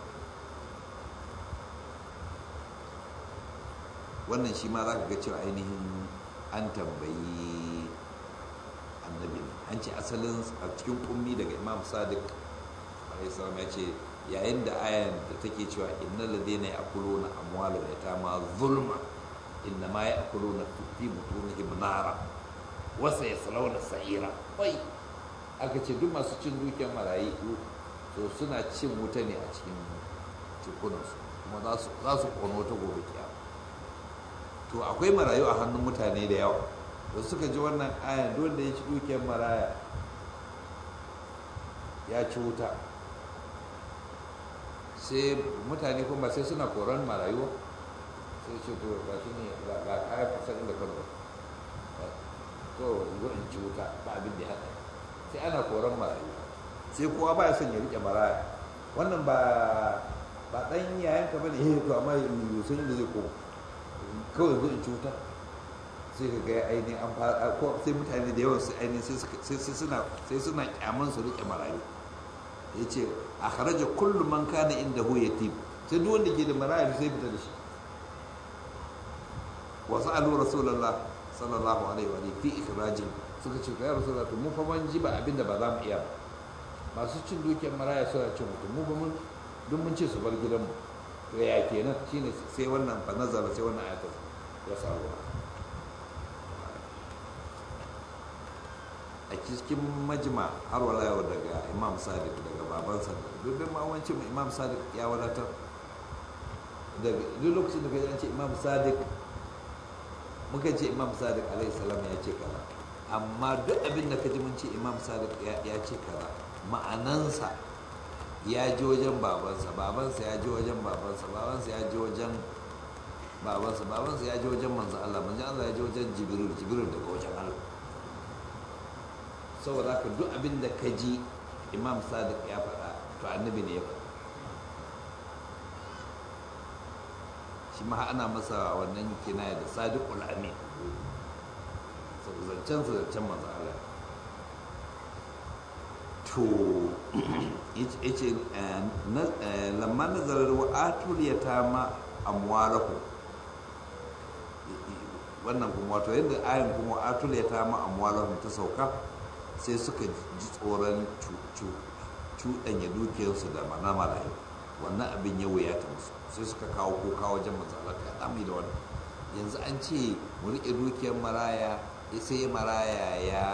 Speaker 1: wannan shi ma za ka ga cewa ainihin an tambayi annabi an ce asalin a cikin kummi daga imam sadiq alaihissalam ya ce yayin da ayan da take cewa inna ladina ya'kuluna amwalal yatama zulma inna ma ya'kuluna fi butunihim nara wa sayaslawna sa'ira wai aka ce duk masu cin dukiyar marayi to suna cin wuta ne a cikin cikunansu kuma za su kono wata gobe kiyama to akwai marayu a hannun mutane da yawa da suka ji wannan ayan don da ya ci dukiyar maraya ya ci wuta sai mutane kuma sai suna koran marayu sai ce to ga shi ne ga kayan fasar inda kan to zo in ci wuta ba abin da ya haɗa sai ana koran marayu sai kowa ba ya son ya riƙe maraya wannan ba ba ɗan yayan ka bane eh to amma yusun da zai koma kawai zo in ci wuta sai ka ga ainihin an fara ko sai mutane da yawan su ainihin sai suna sai suna kyaman su riƙe marayu ya ce a kharaja kullum man kana inda hu yatim sai duk wanda ke da marayu sai fita da shi wasu alu rasulullah sallallahu alaihi wa fi ikhrajin suka ce ya rasulullah to mu fa man ji ba abinda ba za mu iya ba masu cin dukiyar maraya suna cin mutum mu ba mun duk mun ce su bar gidanmu to ya kenan shine sai wannan fa nazara sai wannan ayatul ya samu a cikin majima har wala yau daga imam sadiq daga babansa duk da mawancin imam sadiq ya wadatar daga duk lokacin da ka ce imam sadiq muka ce imam sadiq alaihi salam ya ce kaza amma duk abin da ka ji mun ce imam sadiq ya ce kaza ma'anansa ya ji wajen babansa babansa ya ji wajen babansa babansa ya ji wajen babansa babansa ya ji wajen manzo Allah manzo Allah ya ji wajen jibril jibril daga wajen Allah saboda haka duk abin da ka ji imam sadiq ya faɗa to annabi ne ya faɗa shi ma ana masa wannan kinaya da sadiqul amin saboda zancen sa zancen manzo Allah to yace lamma nazarar wa atul yatama amwalahu wannan kuma wato yadda ayin kuma atul yatama amwalahu ta sauka sai suka ji tsoron cuɗanya dukiyarsu da mana marayu wannan abin ya wuyata musu sai suka kawo kuka wajen matsalar ya dami da wannan yanzu an ce mu riƙe dukiyar maraya sai maraya ya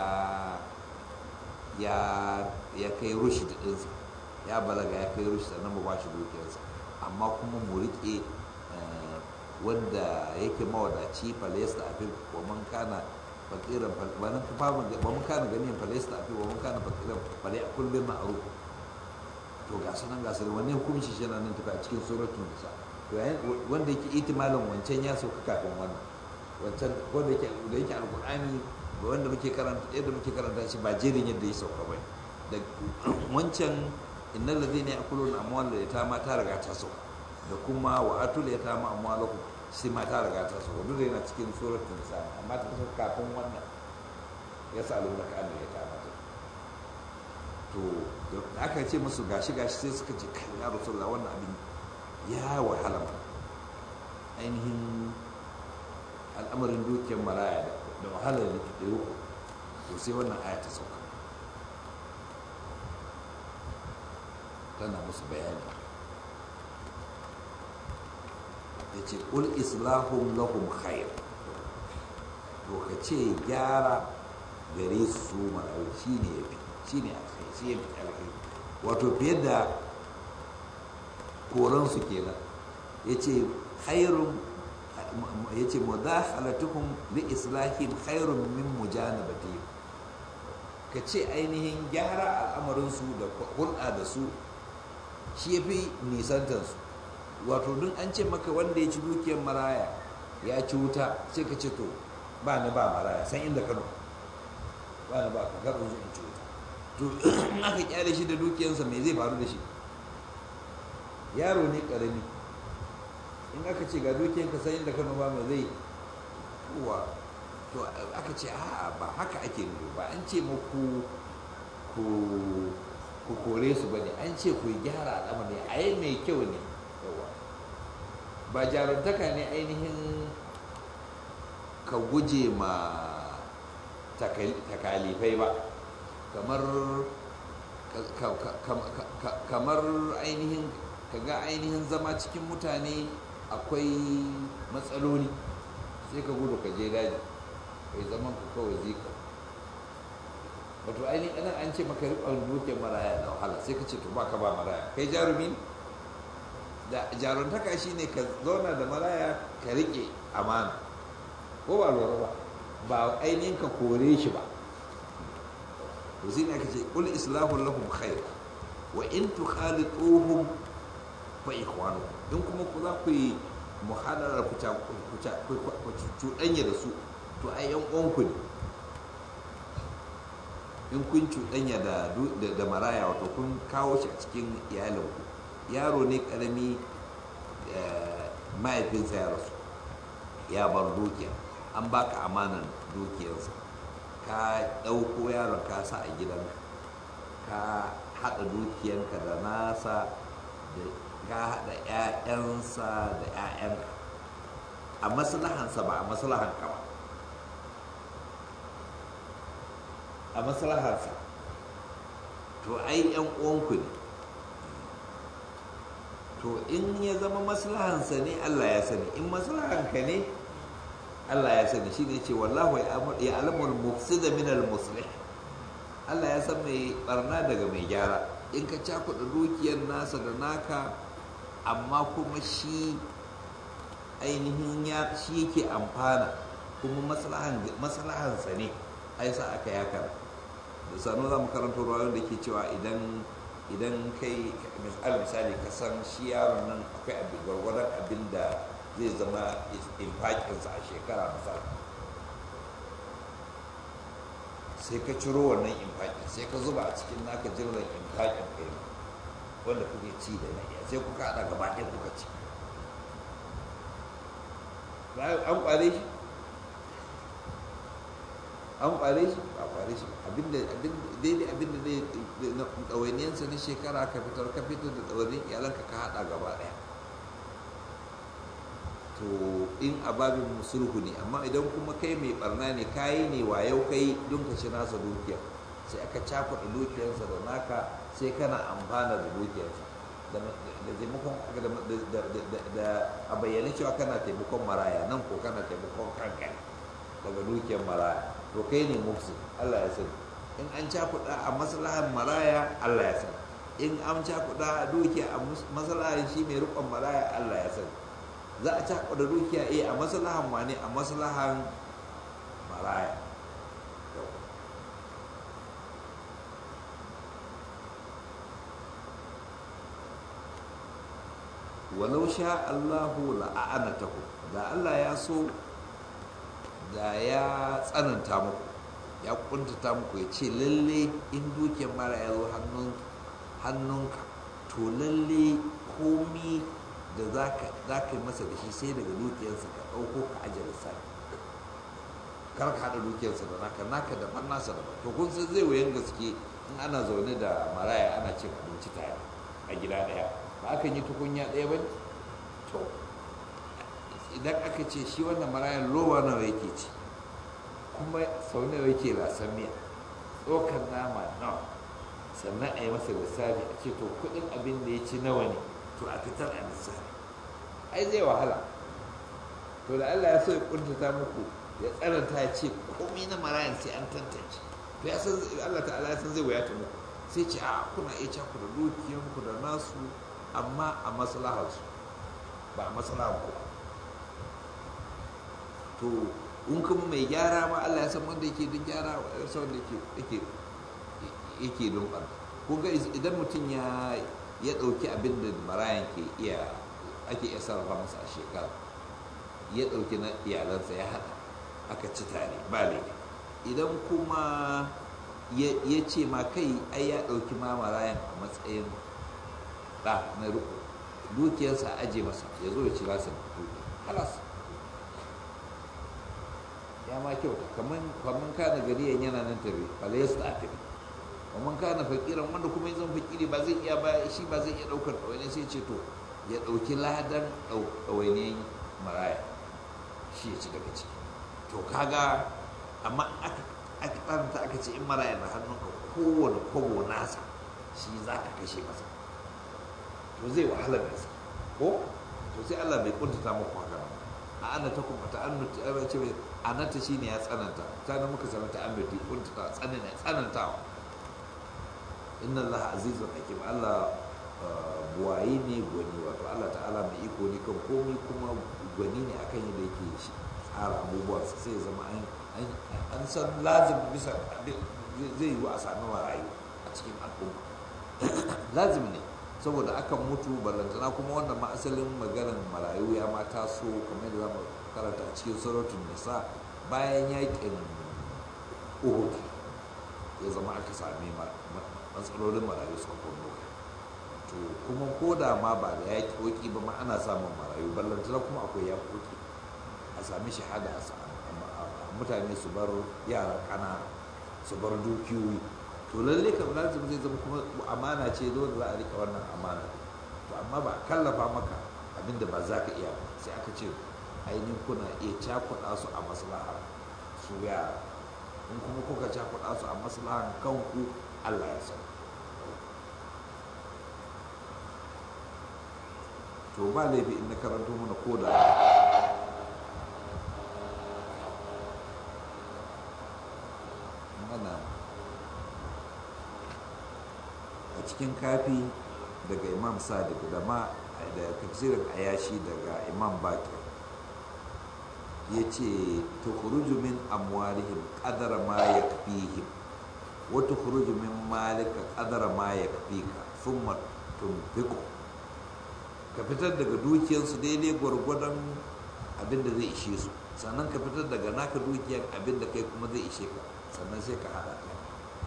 Speaker 1: ya kai rushi ɗinsa ya balaga ya kai rushi sannan mu ba shi dukiyarsa amma kuma mu riƙe wanda yake mawadaci falesta a wa man kana fakiran wannan famun ba mun kana ganin falesta a wa mun kana fakiran fale a kullum ma'ruf to ga sanan ga sanan wannan hukunci shi nan tafi a cikin suratul nisa to wanda yake itimalin wancan ya sauka kafin wannan wancan wanda yake da yake alqur'ani da wanda muke karanta yadda muke karanta shi ba jerin yadda ya sauka ba da wancan innal ladhina ya'kuluna amwal yatama ta riga ta sauka da kuma wa atul yatama amwalakum sai ma ta riga ta sauka duk yana cikin suratul nisa amma ta sauka kafin wannan ya sa aluna ka Allah ya ta mata to da aka ce musu gashi gashi sai suka ce kai ya rasulullah wannan abin ya wahala ma ainihin al'amarin dukiyar maraya da wahala da ke ɗaya to sai wannan aya ta sauka tana musu bayani ya ce ƙul islahun lahum khair to ka ce gyara gare su marayu shi ne ya fi shi ne a kai shi ya fi alkai wato fiye da koransu kenan ya ce khairun ya ce mudakhalatuhum li islahim khairun min mujanabatihim ka ce ainihin gyara al'amarinsu da hulɗa da su shi ya fi nisantarsu wato duk an ce maka wanda ya ci dukiyar maraya ya ci wuta sai ka ce to ba ni ba maraya san inda kano ba ni ba ka karo in ci wuta to in aka kyale shi da dukiyarsa me zai faru da shi yaro ne karami in aka ce ga dukiyarka san inda kano ba mai zai kuwa to aka ce a ba haka ake nufi ba an ce muku ku ku kore su ba ne an ce ku gyara al'amari a yi mai kyau ne ba jarumtaka ne ainihin ka guje ma takalifai ba kamar kamar ainihin kaga ainihin zama cikin mutane akwai matsaloli sai ka gudu ka je daji kai zaman ka kawai zika wato ainihin anan an ce maka riƙon dukiyar maraya da wahala sai ka ce to baka ba maraya kai jarumi da jaruntaka shine ka zauna da maraya ka riƙe amana ko ba lura ba ba ainihin ka kore shi ba to sai aka ce qul islahu lahum khair wa in tukhalituhum fa ikhwanukum in kuma ku za ku yi muhadarar ku cuɗanya da su to ai yan uwanku ne in kun cuɗanya da maraya wato kun kawo shi a cikin iyalinku yaro ne ƙarami mahaifinsa ya rasu ya bar dukiya an baka amanan dukiyarsa ka ɗauko yaron ka sa a gidanka ka haɗa dukiyanka da nasa da ka haɗa 'ya'yansa da 'ya'yanka a maslahansa ba a maslahanka ba a maslaharsa to ai yan uwanku ne to in ya zama maslahansa ne Allah ya sani in maslahanka ne Allah ya sani shi ne ce wallahu ya alamul mufsida min al muslih Allah ya san mai barna daga mai gyara in ka cakuɗa dukiyar nasa da naka amma kuma shi ainihin ya shi yake amfana kuma maslahansa ne ai sa aka yakar da sanu za mu karanta ruwan da ke cewa idan idan kai misali ka san shi yaron nan akwai abin gwargwadon abin da zai zama infakinsa a shekara misali sai ka ciro wannan infakin sai ka zuba a cikin naka jirgin infakin kai wanda kuke ci da na iya sai kuka haɗa gaba ɗaya kuka ci an ƙware shi an ƙware shi ba ƙware shi abinda daidai abinda zai ɗawainiyarsa na shekara ka fitar ka fitar da ɗawainiyar iyalanka ka haɗa gaba ɗaya to in a babin sulhu ne amma idan kuma kai mai barna ne kayi ne wayau kai don ka ci nasa dukiya sai aka cakuɗa dukiyarsa da naka sai kana amfana da dukiyarsa da taimakon da a bayyane cewa kana taimakon maraya nan ko kana taimakon kanka daga dukiyar maraya to kai ne mufsi Allah ya sani in an cakuɗa a maslahan maraya Allah ya sani in an cakuɗa dukiya a maslahan shi mai riƙon maraya Allah ya sani za a cakuɗa dukiya eh a maslahan wane a maslahan maraya walau sha Allahu la'anatahu da Allah ya so da ya tsananta muku ya kuntata muku ya ce lalle in dukiyar mara ya zo hannunka to lalle komi da za ka yi masa da shi sai daga dukiyarsa ka ɗauko ka ajiye lissafi kar ka haɗa dukiyarsa da naka naka daban nasa daban to kun san zai wuyan gaske in ana zaune da maraya ana cin abinci tare a gida ɗaya ba akan yi tukunya ɗaya ba to idan aka ce shi wannan marayan lowa nawa yake ci kuma sau nawa yake lasan miya tsokan nama nawa sannan a yi masa lissafi a ce to kuɗin abin da ya ci nawa ne to a fitar a lissafi ai zai wahala to da Allah ya so ya kuntata muku ya tsananta ya ce komai na marayan sai an tantance to ya san Allah ta'ala ya san zai wayata muku sai ce a kuna iya caku da dukiyanku da nasu amma a maslaharsu ba a maslahar ku to in kuma mai gyara ma Allah ya san wanda yake don gyara ya san wanda yake yake don ɓarna ko ga idan mutum ya ya ɗauki abin da marayan ke iya ake iya sarrafa masa a shekara ya ɗauki na iyalansa ya haɗa aka ci tare ba laifi idan kuma ya ce ma kai ai ya ɗauki ma marayan a matsayin ɗa na riko dukiyarsa aje masa ya zo ya ci lasa halas ya ma kyauta kamar kana gari yana nan tabi bala ya su tafi kamar kana fakiran wanda kuma zan fakiri ba zai iya ba shi ba zai iya ɗaukar ɗawaini sai ce to ya ɗauki ladan ɗawainiyan maraya shi ya ci daga ciki to kaga amma aka aka tsaranta aka ce in maraya na hannunka kowane kwabo nasa shi za ka kashe masa to zai wahalar gaske ko to sai Allah bai kuntata muku haka nan a ana ta kuma ta annuti a ce anata shine ya tsananta ta nan muka sanar ta annuti kuntata tsananta tsanantawa inna Allah azizun hakim Allah buwayi ne gwani wato Allah ta'ala mai iko ne kan komai kuma gwani ne akan yadda yake shi tsara abubuwa sai ya zama an san lazim bisa zai yi a sami marayu a cikin al'umma lazim ne saboda akan mutu ballantana kuma wannan ma asalin maganar marayu ya ma taso kamar da zamu karanta a cikin suratun nisa bayan yakin uhud ya zama aka sami matsalolin marayu suka kunno to kuma ko da ma ba da yaƙi koki ba ma ana samun marayu ballantana kuma akwai yaƙoƙi a sami shahada a mutane su bar yara ƙanana su bar dukiyoyi to lalle kam lazim zai zama kuma amana ce dole za a rika wannan amana to amma ba kallafa maka abinda ba za ka iya ba sai aka ce ainihin kuna iya cakuɗa su a maslaha su yara in kuma kuka cakuɗa su a maslahan kanku Allah ya san to ba laifi in na karanto mana ko da mana a cikin kafi daga imam sadiq da ma da tafsirin ayashi daga imam bakir ya ce tukhruju min amwalihim qadara ma yakfihim wa tukhruju min malika qadara ma yakfika thumma tunfiqu ka fitar daga dukiyarsu daidai gwargwadon abin da zai ishe su sannan ka fitar daga naka dukiyar abin da kai kuma zai ishe ka sannan sai ka haɗa ta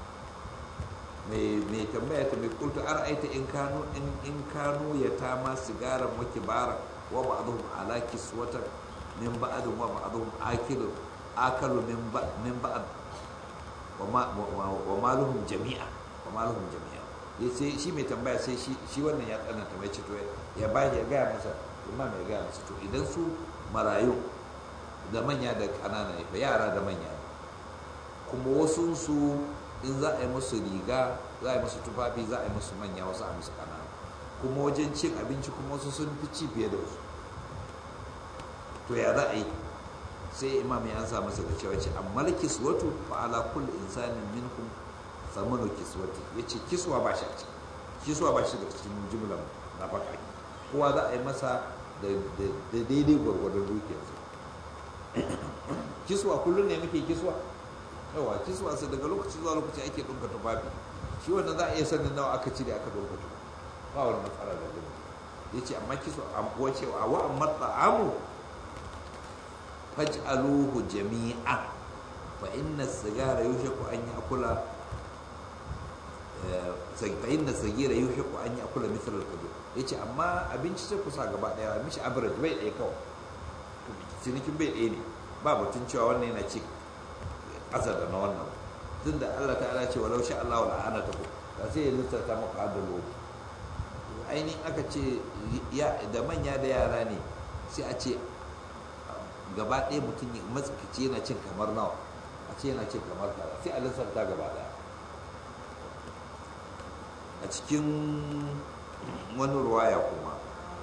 Speaker 1: mai tambaya ta mai kultu an aita in kanu in kanu ya tama sigaran wa kibara wa ba'dhum ala kiswatan min ba'dhin wa ba'dhum akilu akalu min min ba'd wa maluhum jami'a wa maluhum jami'a ya sai shi mai tambaya sai shi wannan ya tsananta mai ce to ya ba ya gaya masa imam ya gaya masa to idan su marayu da manya da ƙanana ne yara da manya ne kuma wasu su in za a yi musu riga za a yi musu tufafi za a yi musu manya wasu a musu ƙanana kuma wajen cin abinci kuma wasu sun fi ci fiye da wasu to ya za a yi sai imam ya ansa masa da cewa ce amma kiswatu fa ala kulli insanin minkum samanu kiswati ya ce kiswa ba shi a ciki kiswa ba shi da cikin jimlar na baka kowa za a yi masa da daidai gwargwadon dukiyarsa kiswa kullum ne muke kiswa yawa kiswa sai daga lokaci zuwa lokaci ake ɗunka tufafi shi wannan za a iya sanin nawa aka cire aka ɗunka tufafi ba wani matsala da gani ya ce amma kiswa wace a wa'an matsa'amu faj'aluhu jami'a fa inna sigara yushaku an yi akula fa'in da sagira yi shi an yi akula misal al-kabir ya ce amma abinci sai kusa gaba daya mishi average bai ɗaya kawai cinikin bai ɗaya ne ba batun cewa wannan yana ci ƙasa da na wannan tun da allah ta'ala ce walau sha allah wala ana ta ku da sai ya lissata maka adalo ainihin aka ce da manya da yara ne sai a ce gaba ɗaya mutum matsakaci yana cin kamar nawa a ce yana cin kamar kaza sai a lissafta gaba ɗaya a cikin wani ruwaya kuma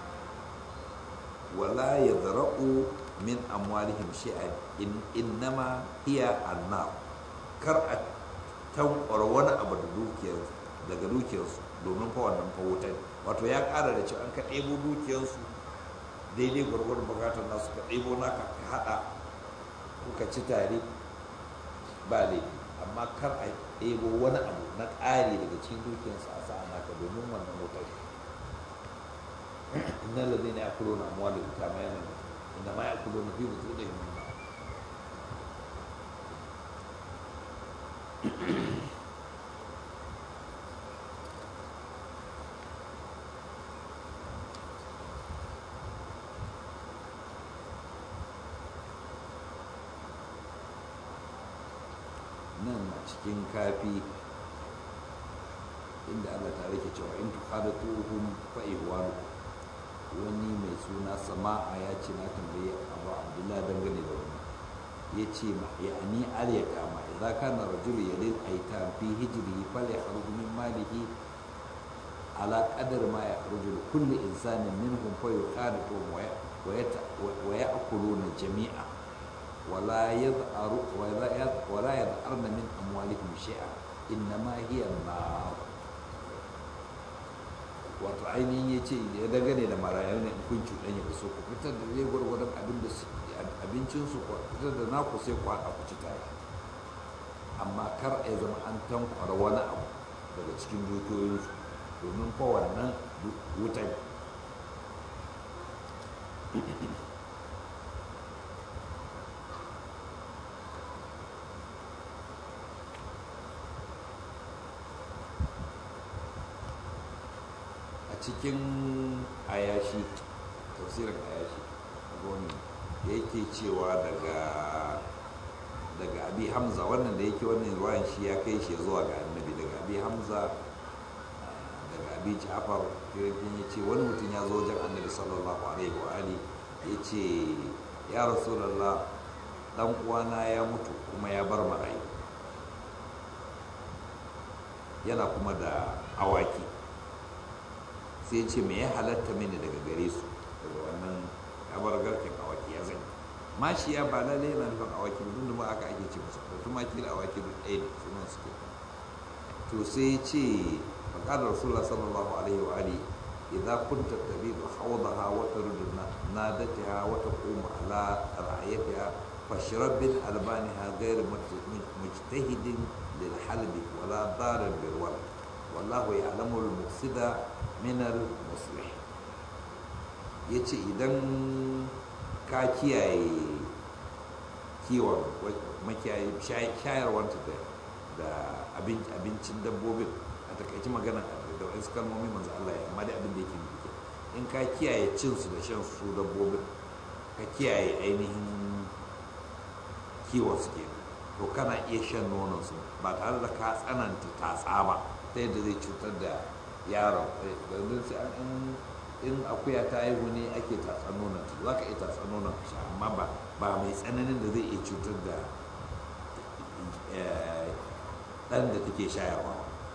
Speaker 1: wala ya zara'u min amwalihim shi'an innama hiya annar kar a tankwara wani abu da dukiyarsu daga dukiyarsu domin fa wannan fa wuta wato ya ƙara da cewa an ka ɗebo dukiyarsu daidai gwargwadon bukatar nasu ka ɗebo naka ka haɗa kuka ci tare ba laifi amma kar a ɗebo wani abu na ƙari daga cikin dukiyarsa a sa'a naka domin wannan wutar inna ladina yakuluna amwalahum kama yana inna ma yakuluna fi butunihim nan a cikin kafi inda Allah ta rike cewa in tukhadatuhum fa ihwanu wani mai suna sama'a ya ce na tambaye abu abdullahi dangane da wani ya ce ma ya ani aliya kama idan kana rajulu yalil aitam fi hijrihi fal yakhruju min malihi ala qadar ma yakhruju li kulli insanin minhum fa yuqadatu wa ya'kuluna jami'a ولا يظهر ولا يظهرن من اموالهم شيئا انما هي النار wato ainihin ya ce ya dangane da marayu ne in kun cuɗanya da su ku fitar da zai gwargwadon abincinsu ku fitar da naku sai ku haɗa ku ci tare amma kar a zama an tankwara wani abu daga cikin dukiyoyinsu domin fa wannan wutan cikin ayashi tafsirin ayashi goni da yake cewa daga daga abi hamza wannan da yake wannan ruwan shi ya kai shi zuwa ga annabi daga abi hamza daga abi ja'far kirkin ya ce wani mutum ya zo wajen annabi sallallahu alaihi wa ali ya ce ya rasulallah dan uwana ya mutu kuma ya bar marayu yana kuma da awaki sai ce me ya halatta mini daga gare su ya bar garken awaki ya zai mashiya ba lalle yana nufin awaki ba tunda ba aka ake ce musu da tumaki da awaki duk ɗaya ne sunan suke to sai ce faƙadar rasulullah sallallahu alaihi wa alihi idza kunta tabidu hawdaha wa turidu nadatiha wa taqumu ala ra'ayatiha fashrab bil albaniha ghayr mujtahidin lil halbi wala darar bil walad wallahu ya'lamu al mufsida min al muslih yace idan ka kiyaye kiwon makiyayi shayarwanta da abincin dabbobin a takaici magana da wasu kalmomi manzo Allah ya amma da abin da yake nufi in ka kiyaye cin su da shan su dabbobin ka kiyaye ainihin kiwon su ke to kana iya shan nonon su ba tare da ka tsananta tatsa ba ta yadda zai cutar da yaron don sai an in akuya ta haihu ne ake tatsa nonon za ka iya tatsa nonon ka sha amma ba ba mai tsananin da zai iya cutar da ɗan da take shayarwa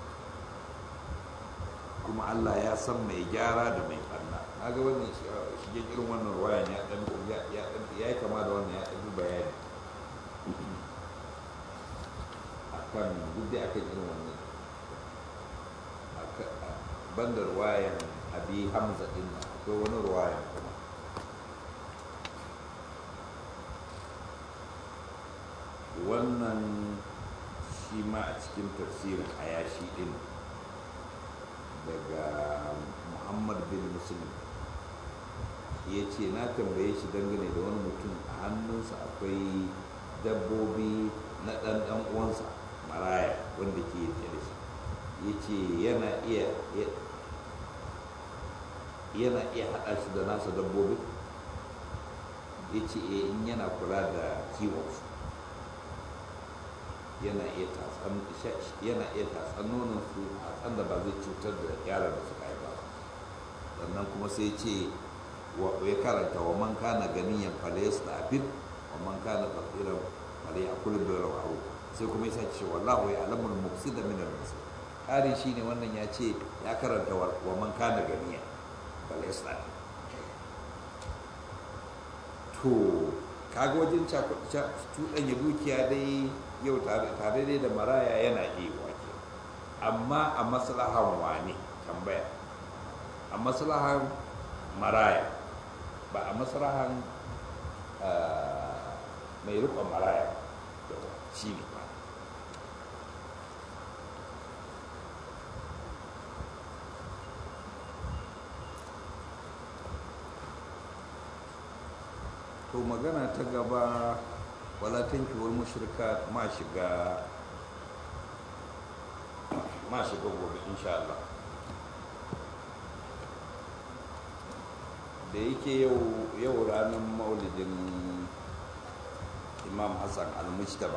Speaker 1: kuma Allah ya san mai gyara da mai ɓanna na ga wannan shige irin wannan ruwayan ya ɗan ya yi kama da wannan ya ɗan bayani akan duk da aka irin wannan banda ruwayan abi hamza din nan akwai wani ruwayan kuma wannan shi ma a cikin tafsirin ayashi din daga muhammad bin muslim ya ce na tambaye shi dangane da wani mutum a hannunsa akwai dabbobi na ɗan ɗan uwansa maraya wanda ke yake da shi ya ce yana iya yana iya haɗa shi da nasa dabbobi ya ce in yana kula da kiwonsu yana iya tatsan nonon su tatsan da ba zai cutar da yaran da suka haifa ba sannan kuma sai ce ya karanta wa man kana ganiyan falayas da afid wa man kana tsatsiran falai a kullum da rawaru sai kuma ya ce wallahu ya alamul mufsida min al-muslim ƙari shine wannan ya ce ya karanta wa man kana ganiyan falayas da to kaga wajen cuɗanya dukiya dai yau tare dai da maraya yana iya wake amma a maslahan wane tambaya a maslahan maraya ba a maslahan mai rikon maraya shi ne ba to magana ta gaba wala tankihul mushrika ma shiga ma shiga gobe insha Allah da yake yau yau ranar maulidin imam hassan al-mujtaba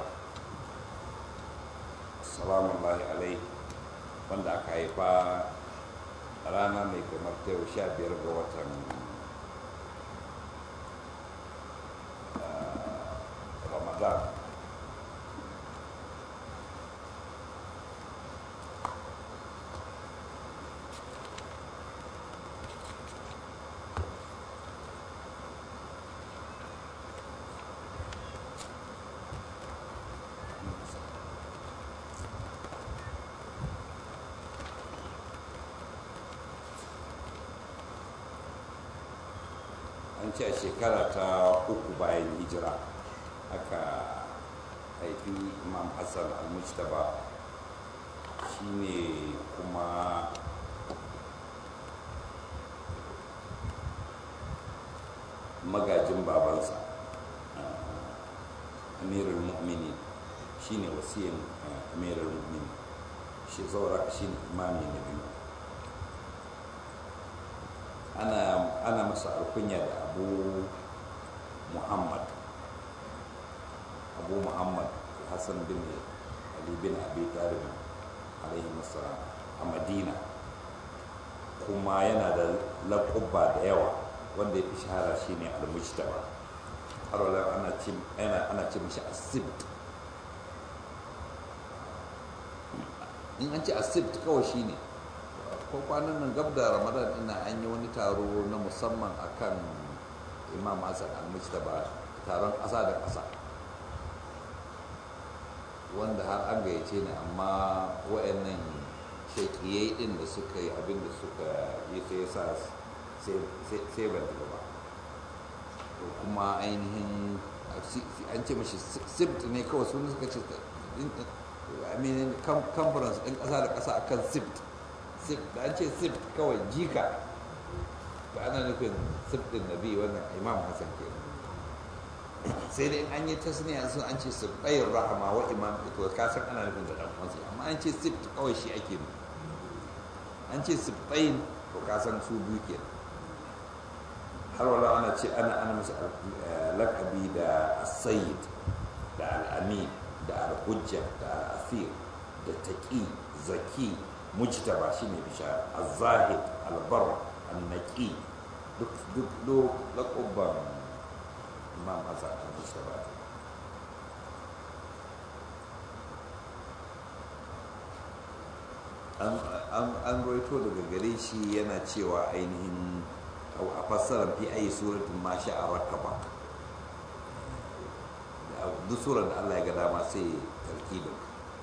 Speaker 1: salamu alaihi wanda aka haifa rana mai kamar ta yau sha biyar ga watan ramadan an ce a shekara ta uku bayan hijira aka haifi imam hassan al-mujtaba shine kuma magajin babansa amirul mu'mini shine wasiyan amirul mu'mini shi zaura shine imami na biyu ana masa alkunya da abu muhammad abu muhammad hassan bin ali bin abi talib alaihi masalam a madina kuma yana da laƙubba da yawa wanda ya fi shahara shine al-mujtaba har wala ana ce ana ana ce mishi asibt in an ce asibt kawai shine ko kwanan nan gab da ramadan ina an yi wani taro na musamman akan imam hassan al-mujtaba taron ƙasa da ƙasa wanda har an gayyace ni amma wayannan shekiyai din da suka yi abin da suka yi sai sa sai ban tafi ba kuma ainihin an ce mashi sibt ne kawai sun suka ce aminin conference ɗin ƙasa da ƙasa akan sibt da an ce sibt kawai jika ba ana nufin sibt ɗin nabi wannan imam hassan ke sai dai an yi tasniya sun an ce sibtayin rahama wa imam to ka san ana nufin da ɗan uwansa amma an ce sibt kawai shi ake nufi an ce sibtayin to ka san su biyu kenan har wala ana ce ana ana musu lakabi da sayid da al'amin da al-hujja da al-asir da taqi zaki mujtaba shine bishara az-zahid al-bar an-naqi duk duk duk laqaban imam hasan al-mujtaba an roito daga gare shi yana cewa ainihin a fassarar fi ayi suratin ma sha a rakaba duk surar da Allah ya ga dama sai tarkibin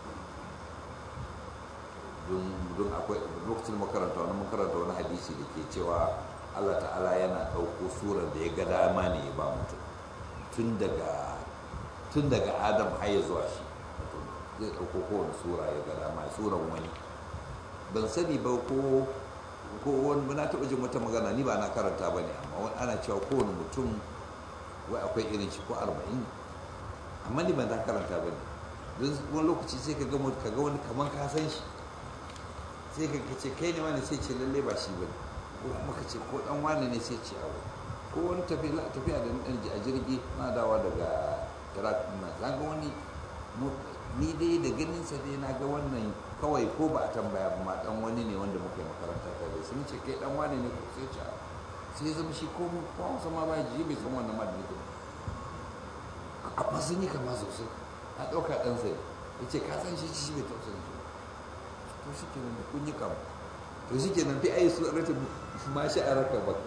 Speaker 1: don akwai lokacin makaranta wani makaranta wani hadisi da ke cewa Allah ta'ala yana ɗauko surar da ya ga dama ne ya ba mutum tun daga tun daga adam har ya zuwa shi zai ɗauko kowane sura ya ga dama suran wani ban sani ba ko ko wani na taɓa jin wata magana ni ba na karanta ba ne amma wani ana cewa kowane mutum wai akwai irin shi ko arba'in amma ni ban na karanta ba ne don wani lokaci sai ka ga ka ga wani kaman ka san shi sai ka ce kai ne wani sai ce lalle ba shi ba ne ko kuma ka ce ko dan wani ne sai ce awo ko wani tafiya da dan a jirgi na dawa daga iraq na ga wani ni dai da ganin sa dai na ga wannan kawai ko ba a tambaya ba ma dan wani ne wanda muka yi makaranta ta da sun ce kai dan wani ne ko sai ce sai zama shi ko ko Hausa ma ba ji bai san wannan ma da nake amma sun yi kama sosai na dauka dan sai ya ce ka san shi shi bai tausayin shi to shi ke nan kun yi kama to shi ke nan fi ayi su rata ma shi a raka ba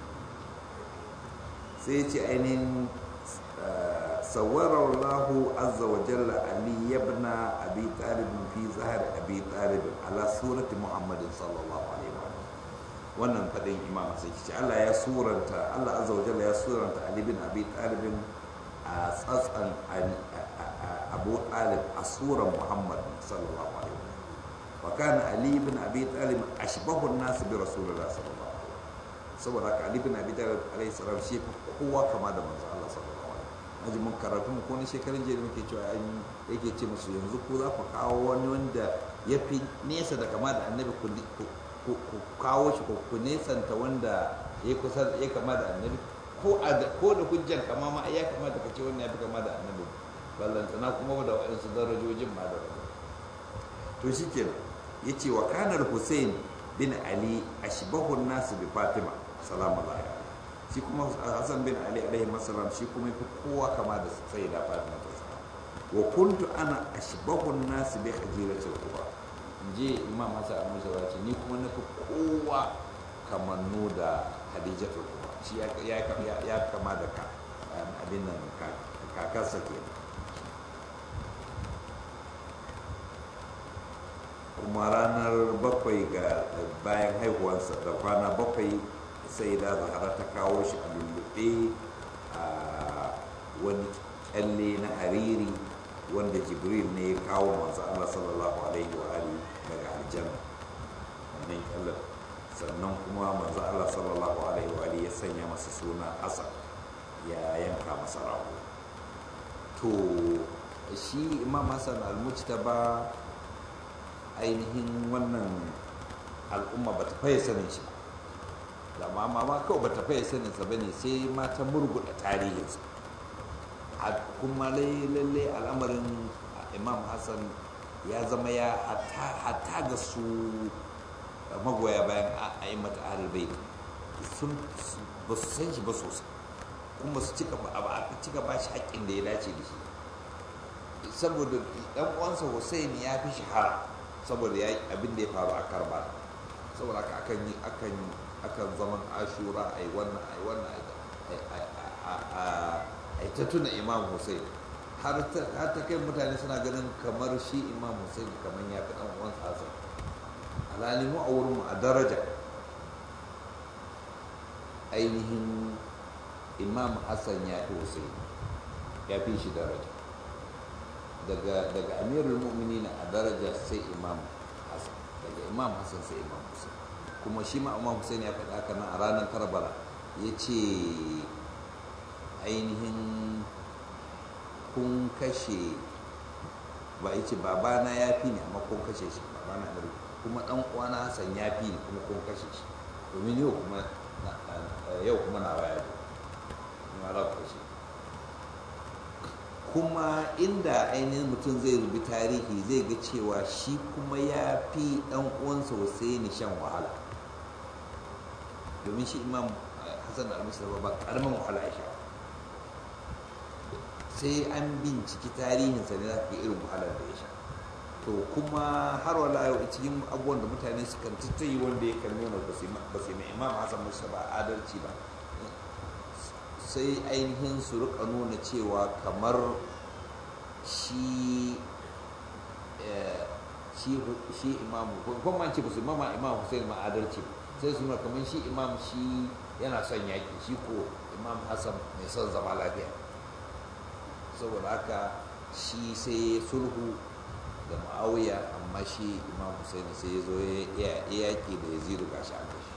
Speaker 1: sai ya ce ainihin صور الله عز وجل علي بن ابي طالب في ظهر ابي طالب على سوره محمد صلى الله عليه وسلم wannan fadin imam sai ce Allah ya suranta Allah azza wa jalla ya suranta Ali bin Abi Talib a tsatsan Abu Talib a suran Muhammad sallallahu alaihi wasallam wa kana Ali bin Abi Talib ashbahu an-nas bi Rasulillah sallallahu alaihi wasallam saboda haka Ali bin Abi Talib alaihi salam shi kowa kama da manzo Allah sallallahu alaihi aji mun karatu mu ko ne shekarun jiya muke cewa an yake ce musu yanzu ko za ku kawo wani wanda ya fi nesa da kama da annabi ku kawo shi ko ku nesanta wanda ya kusa ya kama da annabi ko ko da hujjar kama ma ya kamata ka ce wannan ya fi kama da annabi ballantana kuma da waɗansu darajojin ma da rabu to shi kenan ya ce wa kanar hussein bin ali ashbahu nasu bi fatima salamu alaihi shi kuma hassan bin ali alaihi masalam shi kuma fi kowa kama da sai da fatima ta sa wa kuntu ana ashbahun nasi bi khadijati al-kubra je imam hasan al-musawa ce ni kuma na fi kowa kamannu da khadijatu al-kubra shi ya ya kama da ka abin nan kakarsa ke kuma ranar bakwai ga bayan haihuwarsa da kwana bakwai sai da zahara ta kawo shi a lullube a wani kyalle na hariri wanda jibril ne ya kawo manzo Allah sallallahu alaihi wa alihi daga aljanna wannan kyallen sannan kuma manzo Allah sallallahu alaihi wa alihi ya sanya masa suna Hasan ya yanka masa rago to shi imam Hassan al-Mujtaba ainihin wannan al'umma ba ta faye sanin shi ba da ma ma kawai ba ta faye saninsa ba ne sai ma ta murguɗa tarihinsa kuma lalle al'amarin imam hassan ya zama ya hata ga su magoya bayan a yi mata ahalbai sun ba su san shi ba sosai kuma su cika ba shi haƙƙin da ya dace da shi saboda ɗan uwansa hussein ya fi shahara saboda ya abin da ya faru a karba saboda haka akan yi akan akan zaman ashura a yi wannan a yi wannan a a ta tuna imam hussein har ta kai mutane suna ganin kamar shi imam hussein kamar ya fi ɗan hassan alhali mu a wurinmu a daraja ainihin imam hassan ya fi hussein ya fi shi daraja daga daga amirul mu'minin a daraja sai imam hassan daga imam hassan sai imam hussein kuma shi ma imam hussein ya faɗa haka nan a ranar karbala ya ce ainihin kun kashe ba ya ce babana ya fi ne amma kun kashe shi babana na kuma ɗan uwana hassan ya fi ne kuma kun kashe shi domin yau kuma yau kuma na waya kuma za ku kashe kuma inda ainihin mutum zai rubi tarihi zai ga cewa shi kuma ya fi ɗan uwansa Hussaini shan wahala domin shi imam hassan da almisar ba ƙaramin wahala ya sha sai an binciki tarihinsa ne za ka irin wahalar da ya sha to kuma har wala yau cikin abubuwan da mutane su kan tattayi wanda ya kan nuna ba su mai imam hassan musa ba adalci ba sai ainihin su rika nuna cewa kamar shi shi imamu kuma ce ba su imama imam hussein ma adalci sai su nuna kamar shi imam shi yana son yaƙi shi ko imam hassan mai son zama lafiya saboda haka shi sai sulhu da ma'auya amma shi imam hussein sai ya zo ya yaƙi da ya ziru gashi a kashi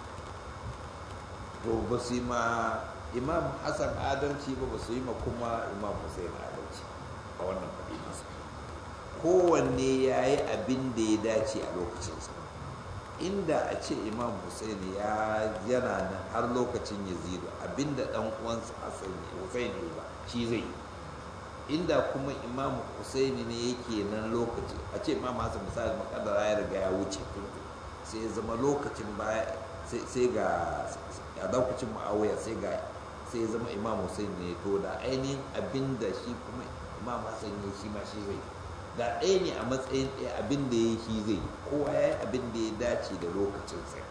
Speaker 1: to ba su yi ma imam hassan adalci ba ba su yi ma kuma imam hussein adalci a wannan faɗi masa kowanne ya yi abin da ya dace a lokacinsa inda a ce imam hussein ya yana nan har lokacin yazidu abinda dan uwansa hassan hussein ne ba shi zai yi inda kuma imam hussein ne yake nan lokaci a ce imam hassan misali makadara ya riga ya wuce sai ya zama lokacin baya sai ga a lokacin ma'awaya sai ga sai zama imam hussein ne to da ainihin abin da shi kuma imam hassan ne shi ma shi zai da ɗaya ne a matsayin ɗaya abin da ya shi zai kowa ya yi abin da ya dace da lokacin sai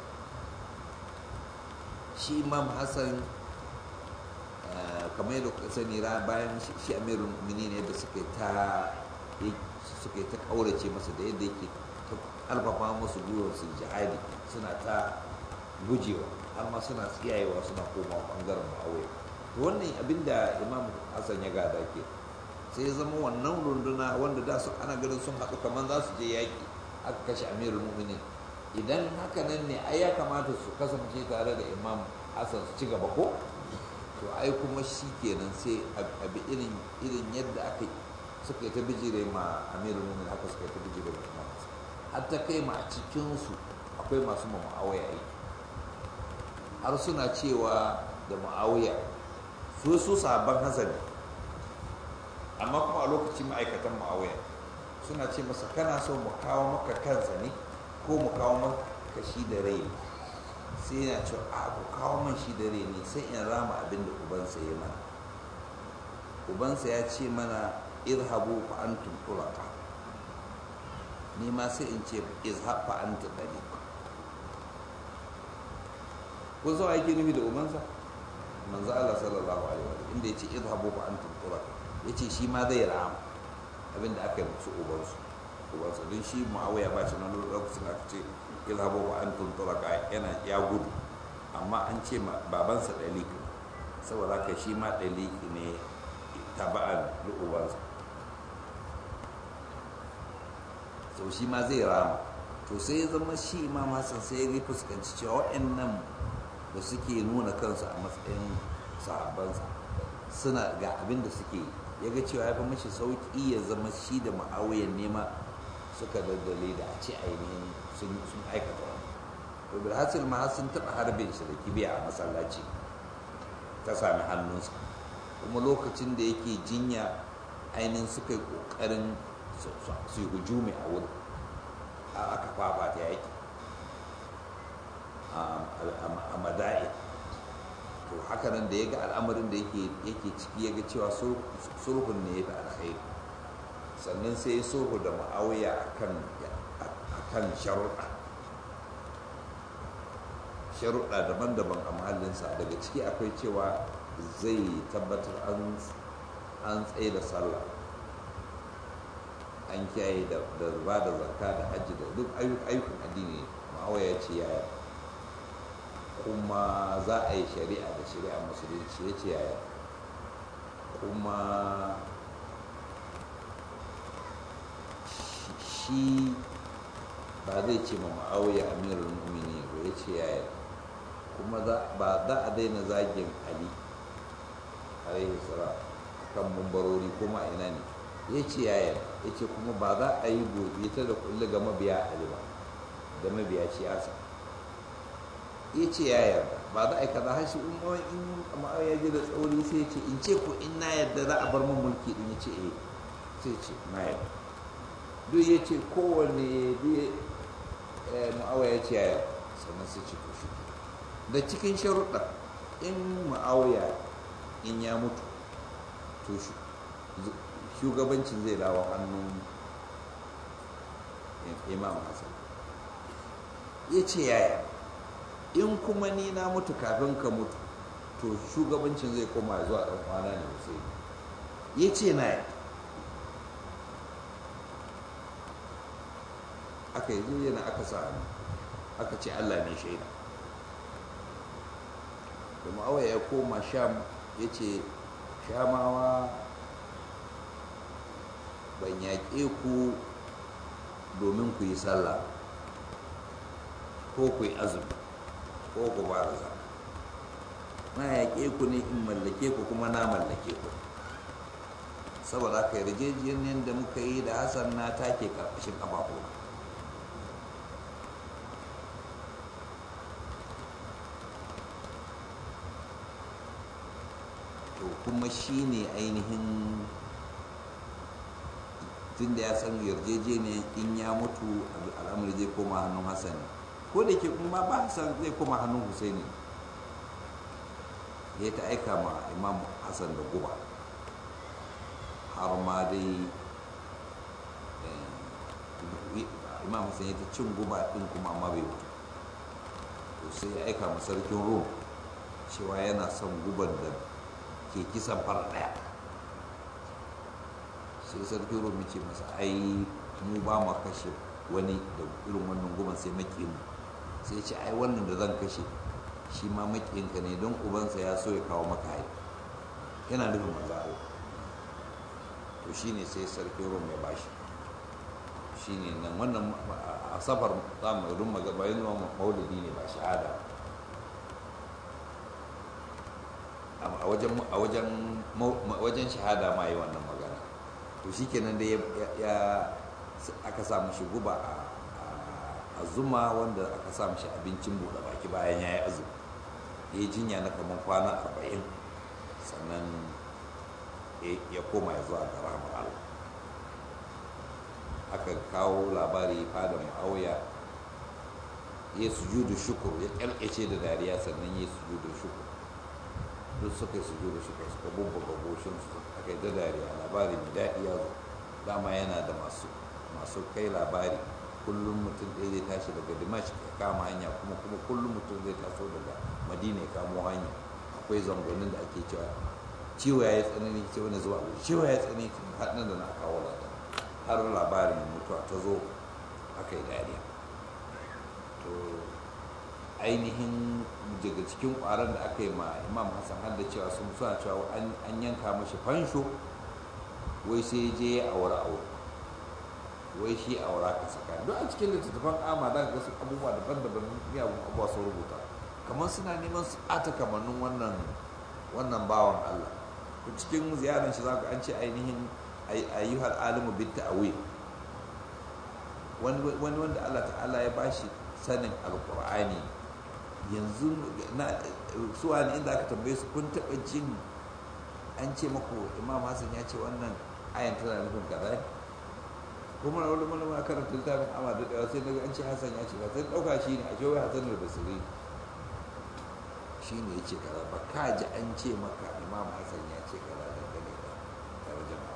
Speaker 1: shi imam hassan kamar yadda kuka sani bayan shi amirul mu'minin yadda suka ta suka ta kaurace masa da yadda yake ta karfafa musu gwiwar su jihadi suna ta gujewa har ma suna tsiyayewa suna koma bangaren ma'awai to wannan abin da imam hassan ya gada ke sai ya zama wannan runduna wanda da su ana ganin sun haɗu kamar za su je yaƙi aka kashe amirul mu'minin idan haka nan ne ai ya kamata su kasance tare da imam hassan su ci gaba ko to ai kuma shi kenan sai abi irin irin yadda aka suka yi ta bijire ma amirul mu'minin haka suka yi ta bijire ma imam hassan har ta kai ma a cikinsu akwai masu ma ma'awaya aiki har suna cewa da ma'auya su su sabon hasani amma kuma a lokacin ma'aikatan ma'auya suna ce masa kana so mu kawo maka kansa ne ko mu kawo maka shi da rai ne sai yana cewa a ku kawo man shi da rai ne sai in rama abin da ubansa ya mana ubansa ya ce mana irhabu fa antum tulaqa ni ma sai in ce izhab fa anta taliq ko zo ake nufi da ubansa manzo Allah sallallahu alaihi wa inda yace idhabu fa antum turaq yace shi ma zai rama abinda aka yi musu ubansu ubansa don shi muawiya ba shi nan lokacin aka ce idhabu fa antum turaq yana ya gudu amma an ce babansa dalik saboda haka shi ma dalik ne taba'an da ubansa so shi ma zai rama to sai ya zama shi imam hassan sai ya fuskanci cewa waɗannan da suke nuna kansu a matsayin sahabbansa suna ga abin da suke ya ga cewa ya fi mashi sauƙi ya zama shi da ma'auyan nema suka daddale da a ce ainihin sun aikata wani to bilhassil ma sun taɓa harbin shi da kibiya a masallaci ta sami hannunsa kuma lokacin da yake jinya ainihin suka yi ƙoƙarin su yi hujumi a wurin aka fafa ta yaki a mada'i to haka nan da ya ga al'amarin da yake ciki ya ga cewa sulhun ne ya fi alkhairi sannan sai ya sulhu da ma'auya a kan sharuɗa sharuɗa daban-daban a mahallinsa daga ciki akwai cewa zai tabbatar an tsaye da sallah an kiyaye da ba da zakka da hajji da duk ayyukan addini ma'awa ya ce yaya kuma za a yi shari'a da shari'a musulunci ya ce yaya kuma shi ba zai ce ma ma'auya amirul mu'mini ba ya ce yaya kuma ba za a daina zagin ali alaihi salam kan mumbarori kuma ina ne ya ce yaya ya ce kuma ba za a yi gobe ta da kulle ga mabiya ali ba da mabiya siyasa ya ce yaya ba za a yi kaza hashi in ma'auya ji da tsauri sai ce in ce ko in na yadda za a bar mun mulki din ya ce eh sai ce na yadda duk ya ce kowane ma'awa ya ce yaya sannan sai ce to shi da cikin sharuɗa in ma'auya in ya mutu to shugabancin zai dawo hannun imam hassan ya ce yaya in kuma ni na mutu kafin ka mutu to shugabancin zai koma zuwa ɗan kwana ne sai ya ce na yaya aka yi yana aka sa hannu aka ce allah ne shaida da ma'awa ya koma sham ya ce shamawa ban yaƙe ku domin ku yi sallah ko ku yi azumi ko ku ba da zaka na yaƙe ku ne in mallake ku kuma na mallake ku saboda haka yarjejeniyar da muka yi da hassan na take karkashin ƙafafuna to kuma shi ne ainihin tun da ya san yarjejeniyar in ya mutu al'amari zai koma hannun hassan ko da ke kuma ba hassan zai koma hannun husaini ya ta aika ma imam hassan da guba har ma dai imam hassan ya ta cin guba din kuma amma bai mutu to sai ya aika ma sarkin rom cewa yana son guban da ke kisan fara daya sai sarki rumi ce masa ai mu ba ma kashe wani da irin wannan guban sai makiyin sai ce ai wannan da zan kashe shi ma makiyinka ne don ubansa ya so ya kawo maka hai yana nufin manzo to shine sai sarki rum ya bashi shine nan wannan a safar zamu rum magabayin maulidi ne ba shahada a wajen shahada ma yi wannan magana to shi kenan da ya aka sa mashi guba a zuma wanda aka sa mashi abincin buɗe baki bayan ya yi azumi ya yi jinya na kamar kwana arba'in sannan ya koma ya zuwa ga rahmar Allah aka kawo labari fada ma'auya ya sujudu shukur ya kyalkyace da dariya sannan ya sujudu shukur duk suka yi sujudu shukur suka bubbuga goshin su aka yi da dariya labari mai daɗi ya zo dama yana da masu masu kai labari kullum mutum ɗaya zai tashi daga dimash ya kama hanya kuma kuma kullum mutum zai taso daga madina ya kamo hanya akwai zangonin da ake cewa ciwo ya yi tsanani ce wani zuwa wuri ciwo ya yi tsanani har nan da na kawo lada har labarin mutuwa ta zo aka yi dariya to ainihin daga cikin ƙwaron da aka yi ma imam hassan har da cewa sun suna cewa an yanka mashi fansho wai sai je ya aure aure wai shi aura ka saka don a cikin littattafan ama za ka ga su abubuwa daban-daban miyagun abubuwa sun rubuta kamar suna neman su ɓata kamannin wannan wannan bawan allah to cikin ziyarar shi za ka an ce ainihin ayyuhal alimu bit ta'awil wani wanda allah ta'ala ya bashi sanin alkur'ani yanzu na suwa ne inda aka tambaye su kun taɓa jin an ce maku imam hassan ya ce wannan ayan tana nufin kaza kuma na wani malama karanta littafin amma da ɗaya sai daga an ce hassan ya ce ka sai ɗauka shi ne a ce wai hassan da basiri shi ne ya ce kaza ba ka ji an ce maka imam hassan ya ce kaza dangane da tarjama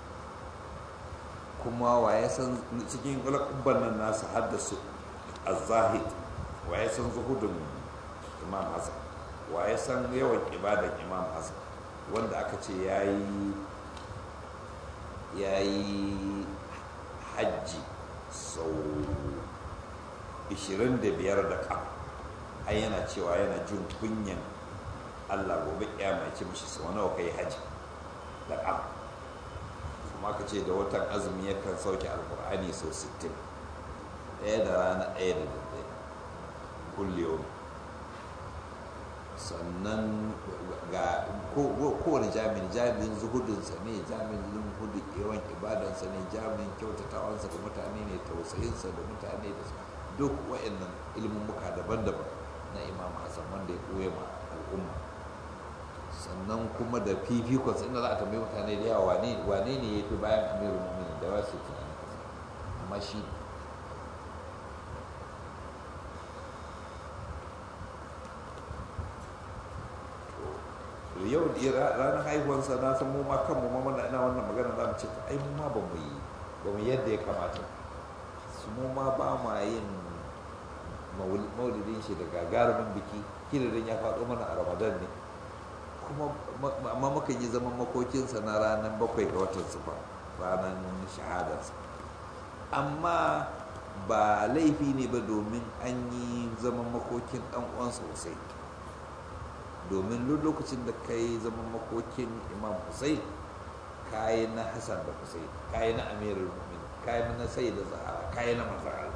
Speaker 1: kuma wa ya san cikin ulakubban nan nasa haddasu a zahid wa ya san zuhudun imam hassan wa ya san yawan ibadan imam hassan wanda aka ce ya yi hajji sau 25 da kam ai yana cewa yana jin kunyan allah gobe mai ce mishi sau nawa kai hajji da kam kuma aka ce da watan azumi yakan sauke alkur'ani sau 60 ɗaya da rana ɗaya da daddare kulle sannan ga kowane jami'in jami'in zuhudinsa ne jami'in hudu yawan ibadansa ne jami'in kyautatawansa da mutane ne tausayinsa da mutane da duk wa'annan ilmummuka daban-daban na imam hassan wanda ya koya ma al'umma sannan kuma da fifikon inda za a tambayi mutane da yawa wane ne ya fi bayan amirul mu'minin da ba su tunanin kasa amma shi yau ranar haihuwansa na san mu ma kanmu ma muna ina wannan magana za mu ce ai mu ma ba mu yi ba mu yadda ya kamata su mu ma ba ma yin maulidin shi da gagarumin biki kilirin ya faɗo mana a ramadan ne kuma amma muka yi zaman makokinsa na ranar bakwai ga watan ba ranar shahadarsa amma ba laifi ne ba domin an yi zaman makokin ɗan uwansa sosai domin lokacin da ka yi zaman makokin imam hussein kayi na hassan da hussein kayi na amirul mumin kayi na sai da zahara kayi na mazahar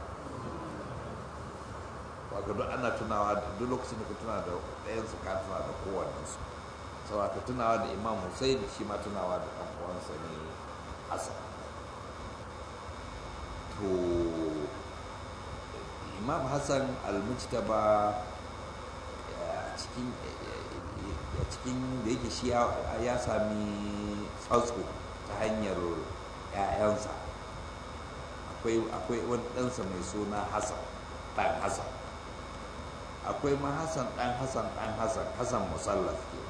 Speaker 1: waka duk ana tunawa da duk lokacin da ka tuna da ɗayansu ka tuna da kowannensu sau ka tunawa da imam hussein shi ma tunawa da ɗan uwansa ne hassan to imam hassan al-mujtaba cikin a cikin da yake shi ya sami tsatso ta hanyar 'ya'yansa akwai wani ɗansa mai suna hassan ɗan hassan akwai ma hassan ɗan hassan ɗan hassan hassan musallaf ke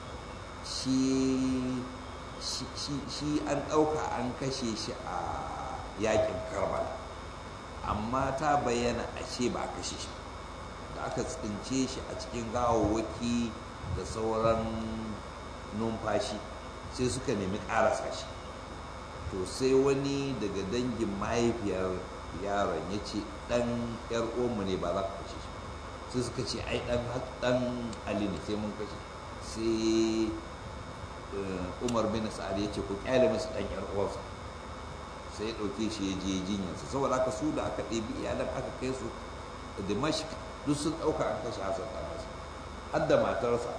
Speaker 1: shi an ɗauka an kashe shi a yakin karbala amma ta bayyana ashe ba a kashe shi da aka tsince shi a cikin gawawwaki da sauran numfashi sai suka nemi ƙarasa shi to sai wani daga dangin mahaifiyar yaron ya ce ɗan yar mu ne ba za ka kashe shi sai suka ce ai ɗan ali ne sai mun kashe sai umar bin sa'ad ya ce ku kyale masa ɗan yar uwarsa sai ya ɗauke shi ya je jinyarsa saboda haka su da aka ɗebi iyalan aka kai su dimashq duk sun ɗauka an kashe hasan ɗan hasan har da matarsa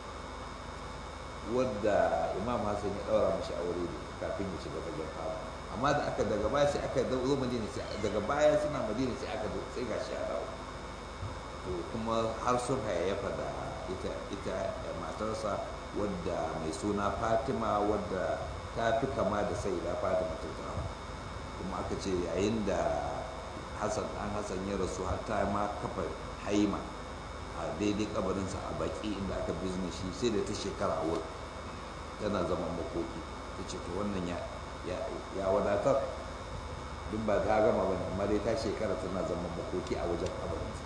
Speaker 1: wadda imam hassan ya ɗaura mashi aure da kafin ya shiga fagen fama amma da aka daga baya sai aka zo madina sai daga baya suna madina sai aka sai ga shi ya dawo to kuma har sun hayayyafa da ita ita matarsa wadda mai suna fatima wadda ta fi kama da sai da fatima ta zama kuma aka ce yayin da hassan ɗan hassan ya rasu har ta ma kafa haima a daidai kabarinsa a baki inda aka bizne shi sai da ta shekara a wurin tana zaman makoki ta ce to wannan ya wadatar duk ba ta gama ba amma dai ta shekara tana zaman makoki a wajen kabarinsa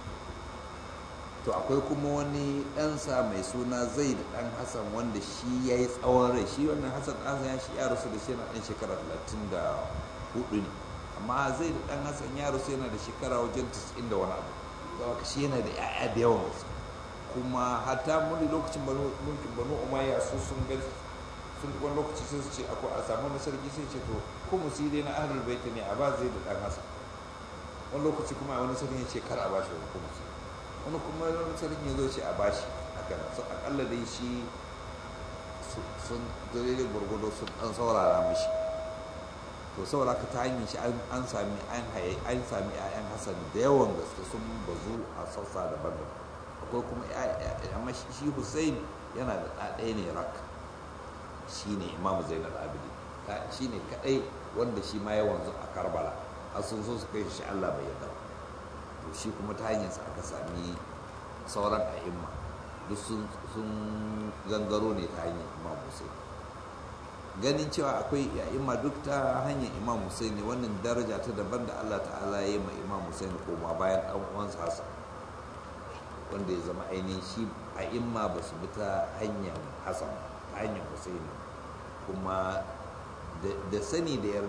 Speaker 1: to akwai kuma wani ɗansa mai suna zai da ɗan hassan wanda shi ya yi tsawon rai shi wannan hassan ɗansa ya shi ya rasu da shi yana ɗan shekara talatin da hudu ne amma zai da ɗan hassan ya rasu yana da shekara wajen 90 da wani abu zama shi yana da 'ya'ya da yawan wasu kuma hatta muni lokacin mulkin banu umayya su sun ga sun wani lokaci sai su ce akwai a samu wani sarki sai ce to ko musiri na ahlul baiti ne a ba zai da dan hasan wani lokaci kuma a wani sarki ya ce kar a bashi wani kuma wani kuma wani sarki ya zo ce a bashi haka nan so akalla dai shi sun dare gurgudo sun dan saurara mishi to saboda ka ta hanyar shi an sami an haye an sami 'ya'yan hasan da yawan gaske sun bazu a sassa daban-daban akwai kuma amma shi hussein yana da ɗaɗaya ne rak shi ne imamu zainal abidi shi ne kaɗai wanda shi ma ya wanzu a karbala a sun so su kai shi allah bai yarda to shi kuma ta hanyarsa aka sami sauran a'imma duk sun gangaro ne ta hanyar imam hussein ganin cewa akwai a'imma duk ta hanyar imam hussein ne wannan daraja ta daban da allah ta'ala ya yi ma imam hussein koma bayan ɗan uwansa hassan wanda ya zama ainihin shi a imma ba su bi ta hanyar hassan ta hanyar husaini kuma da sani da yarda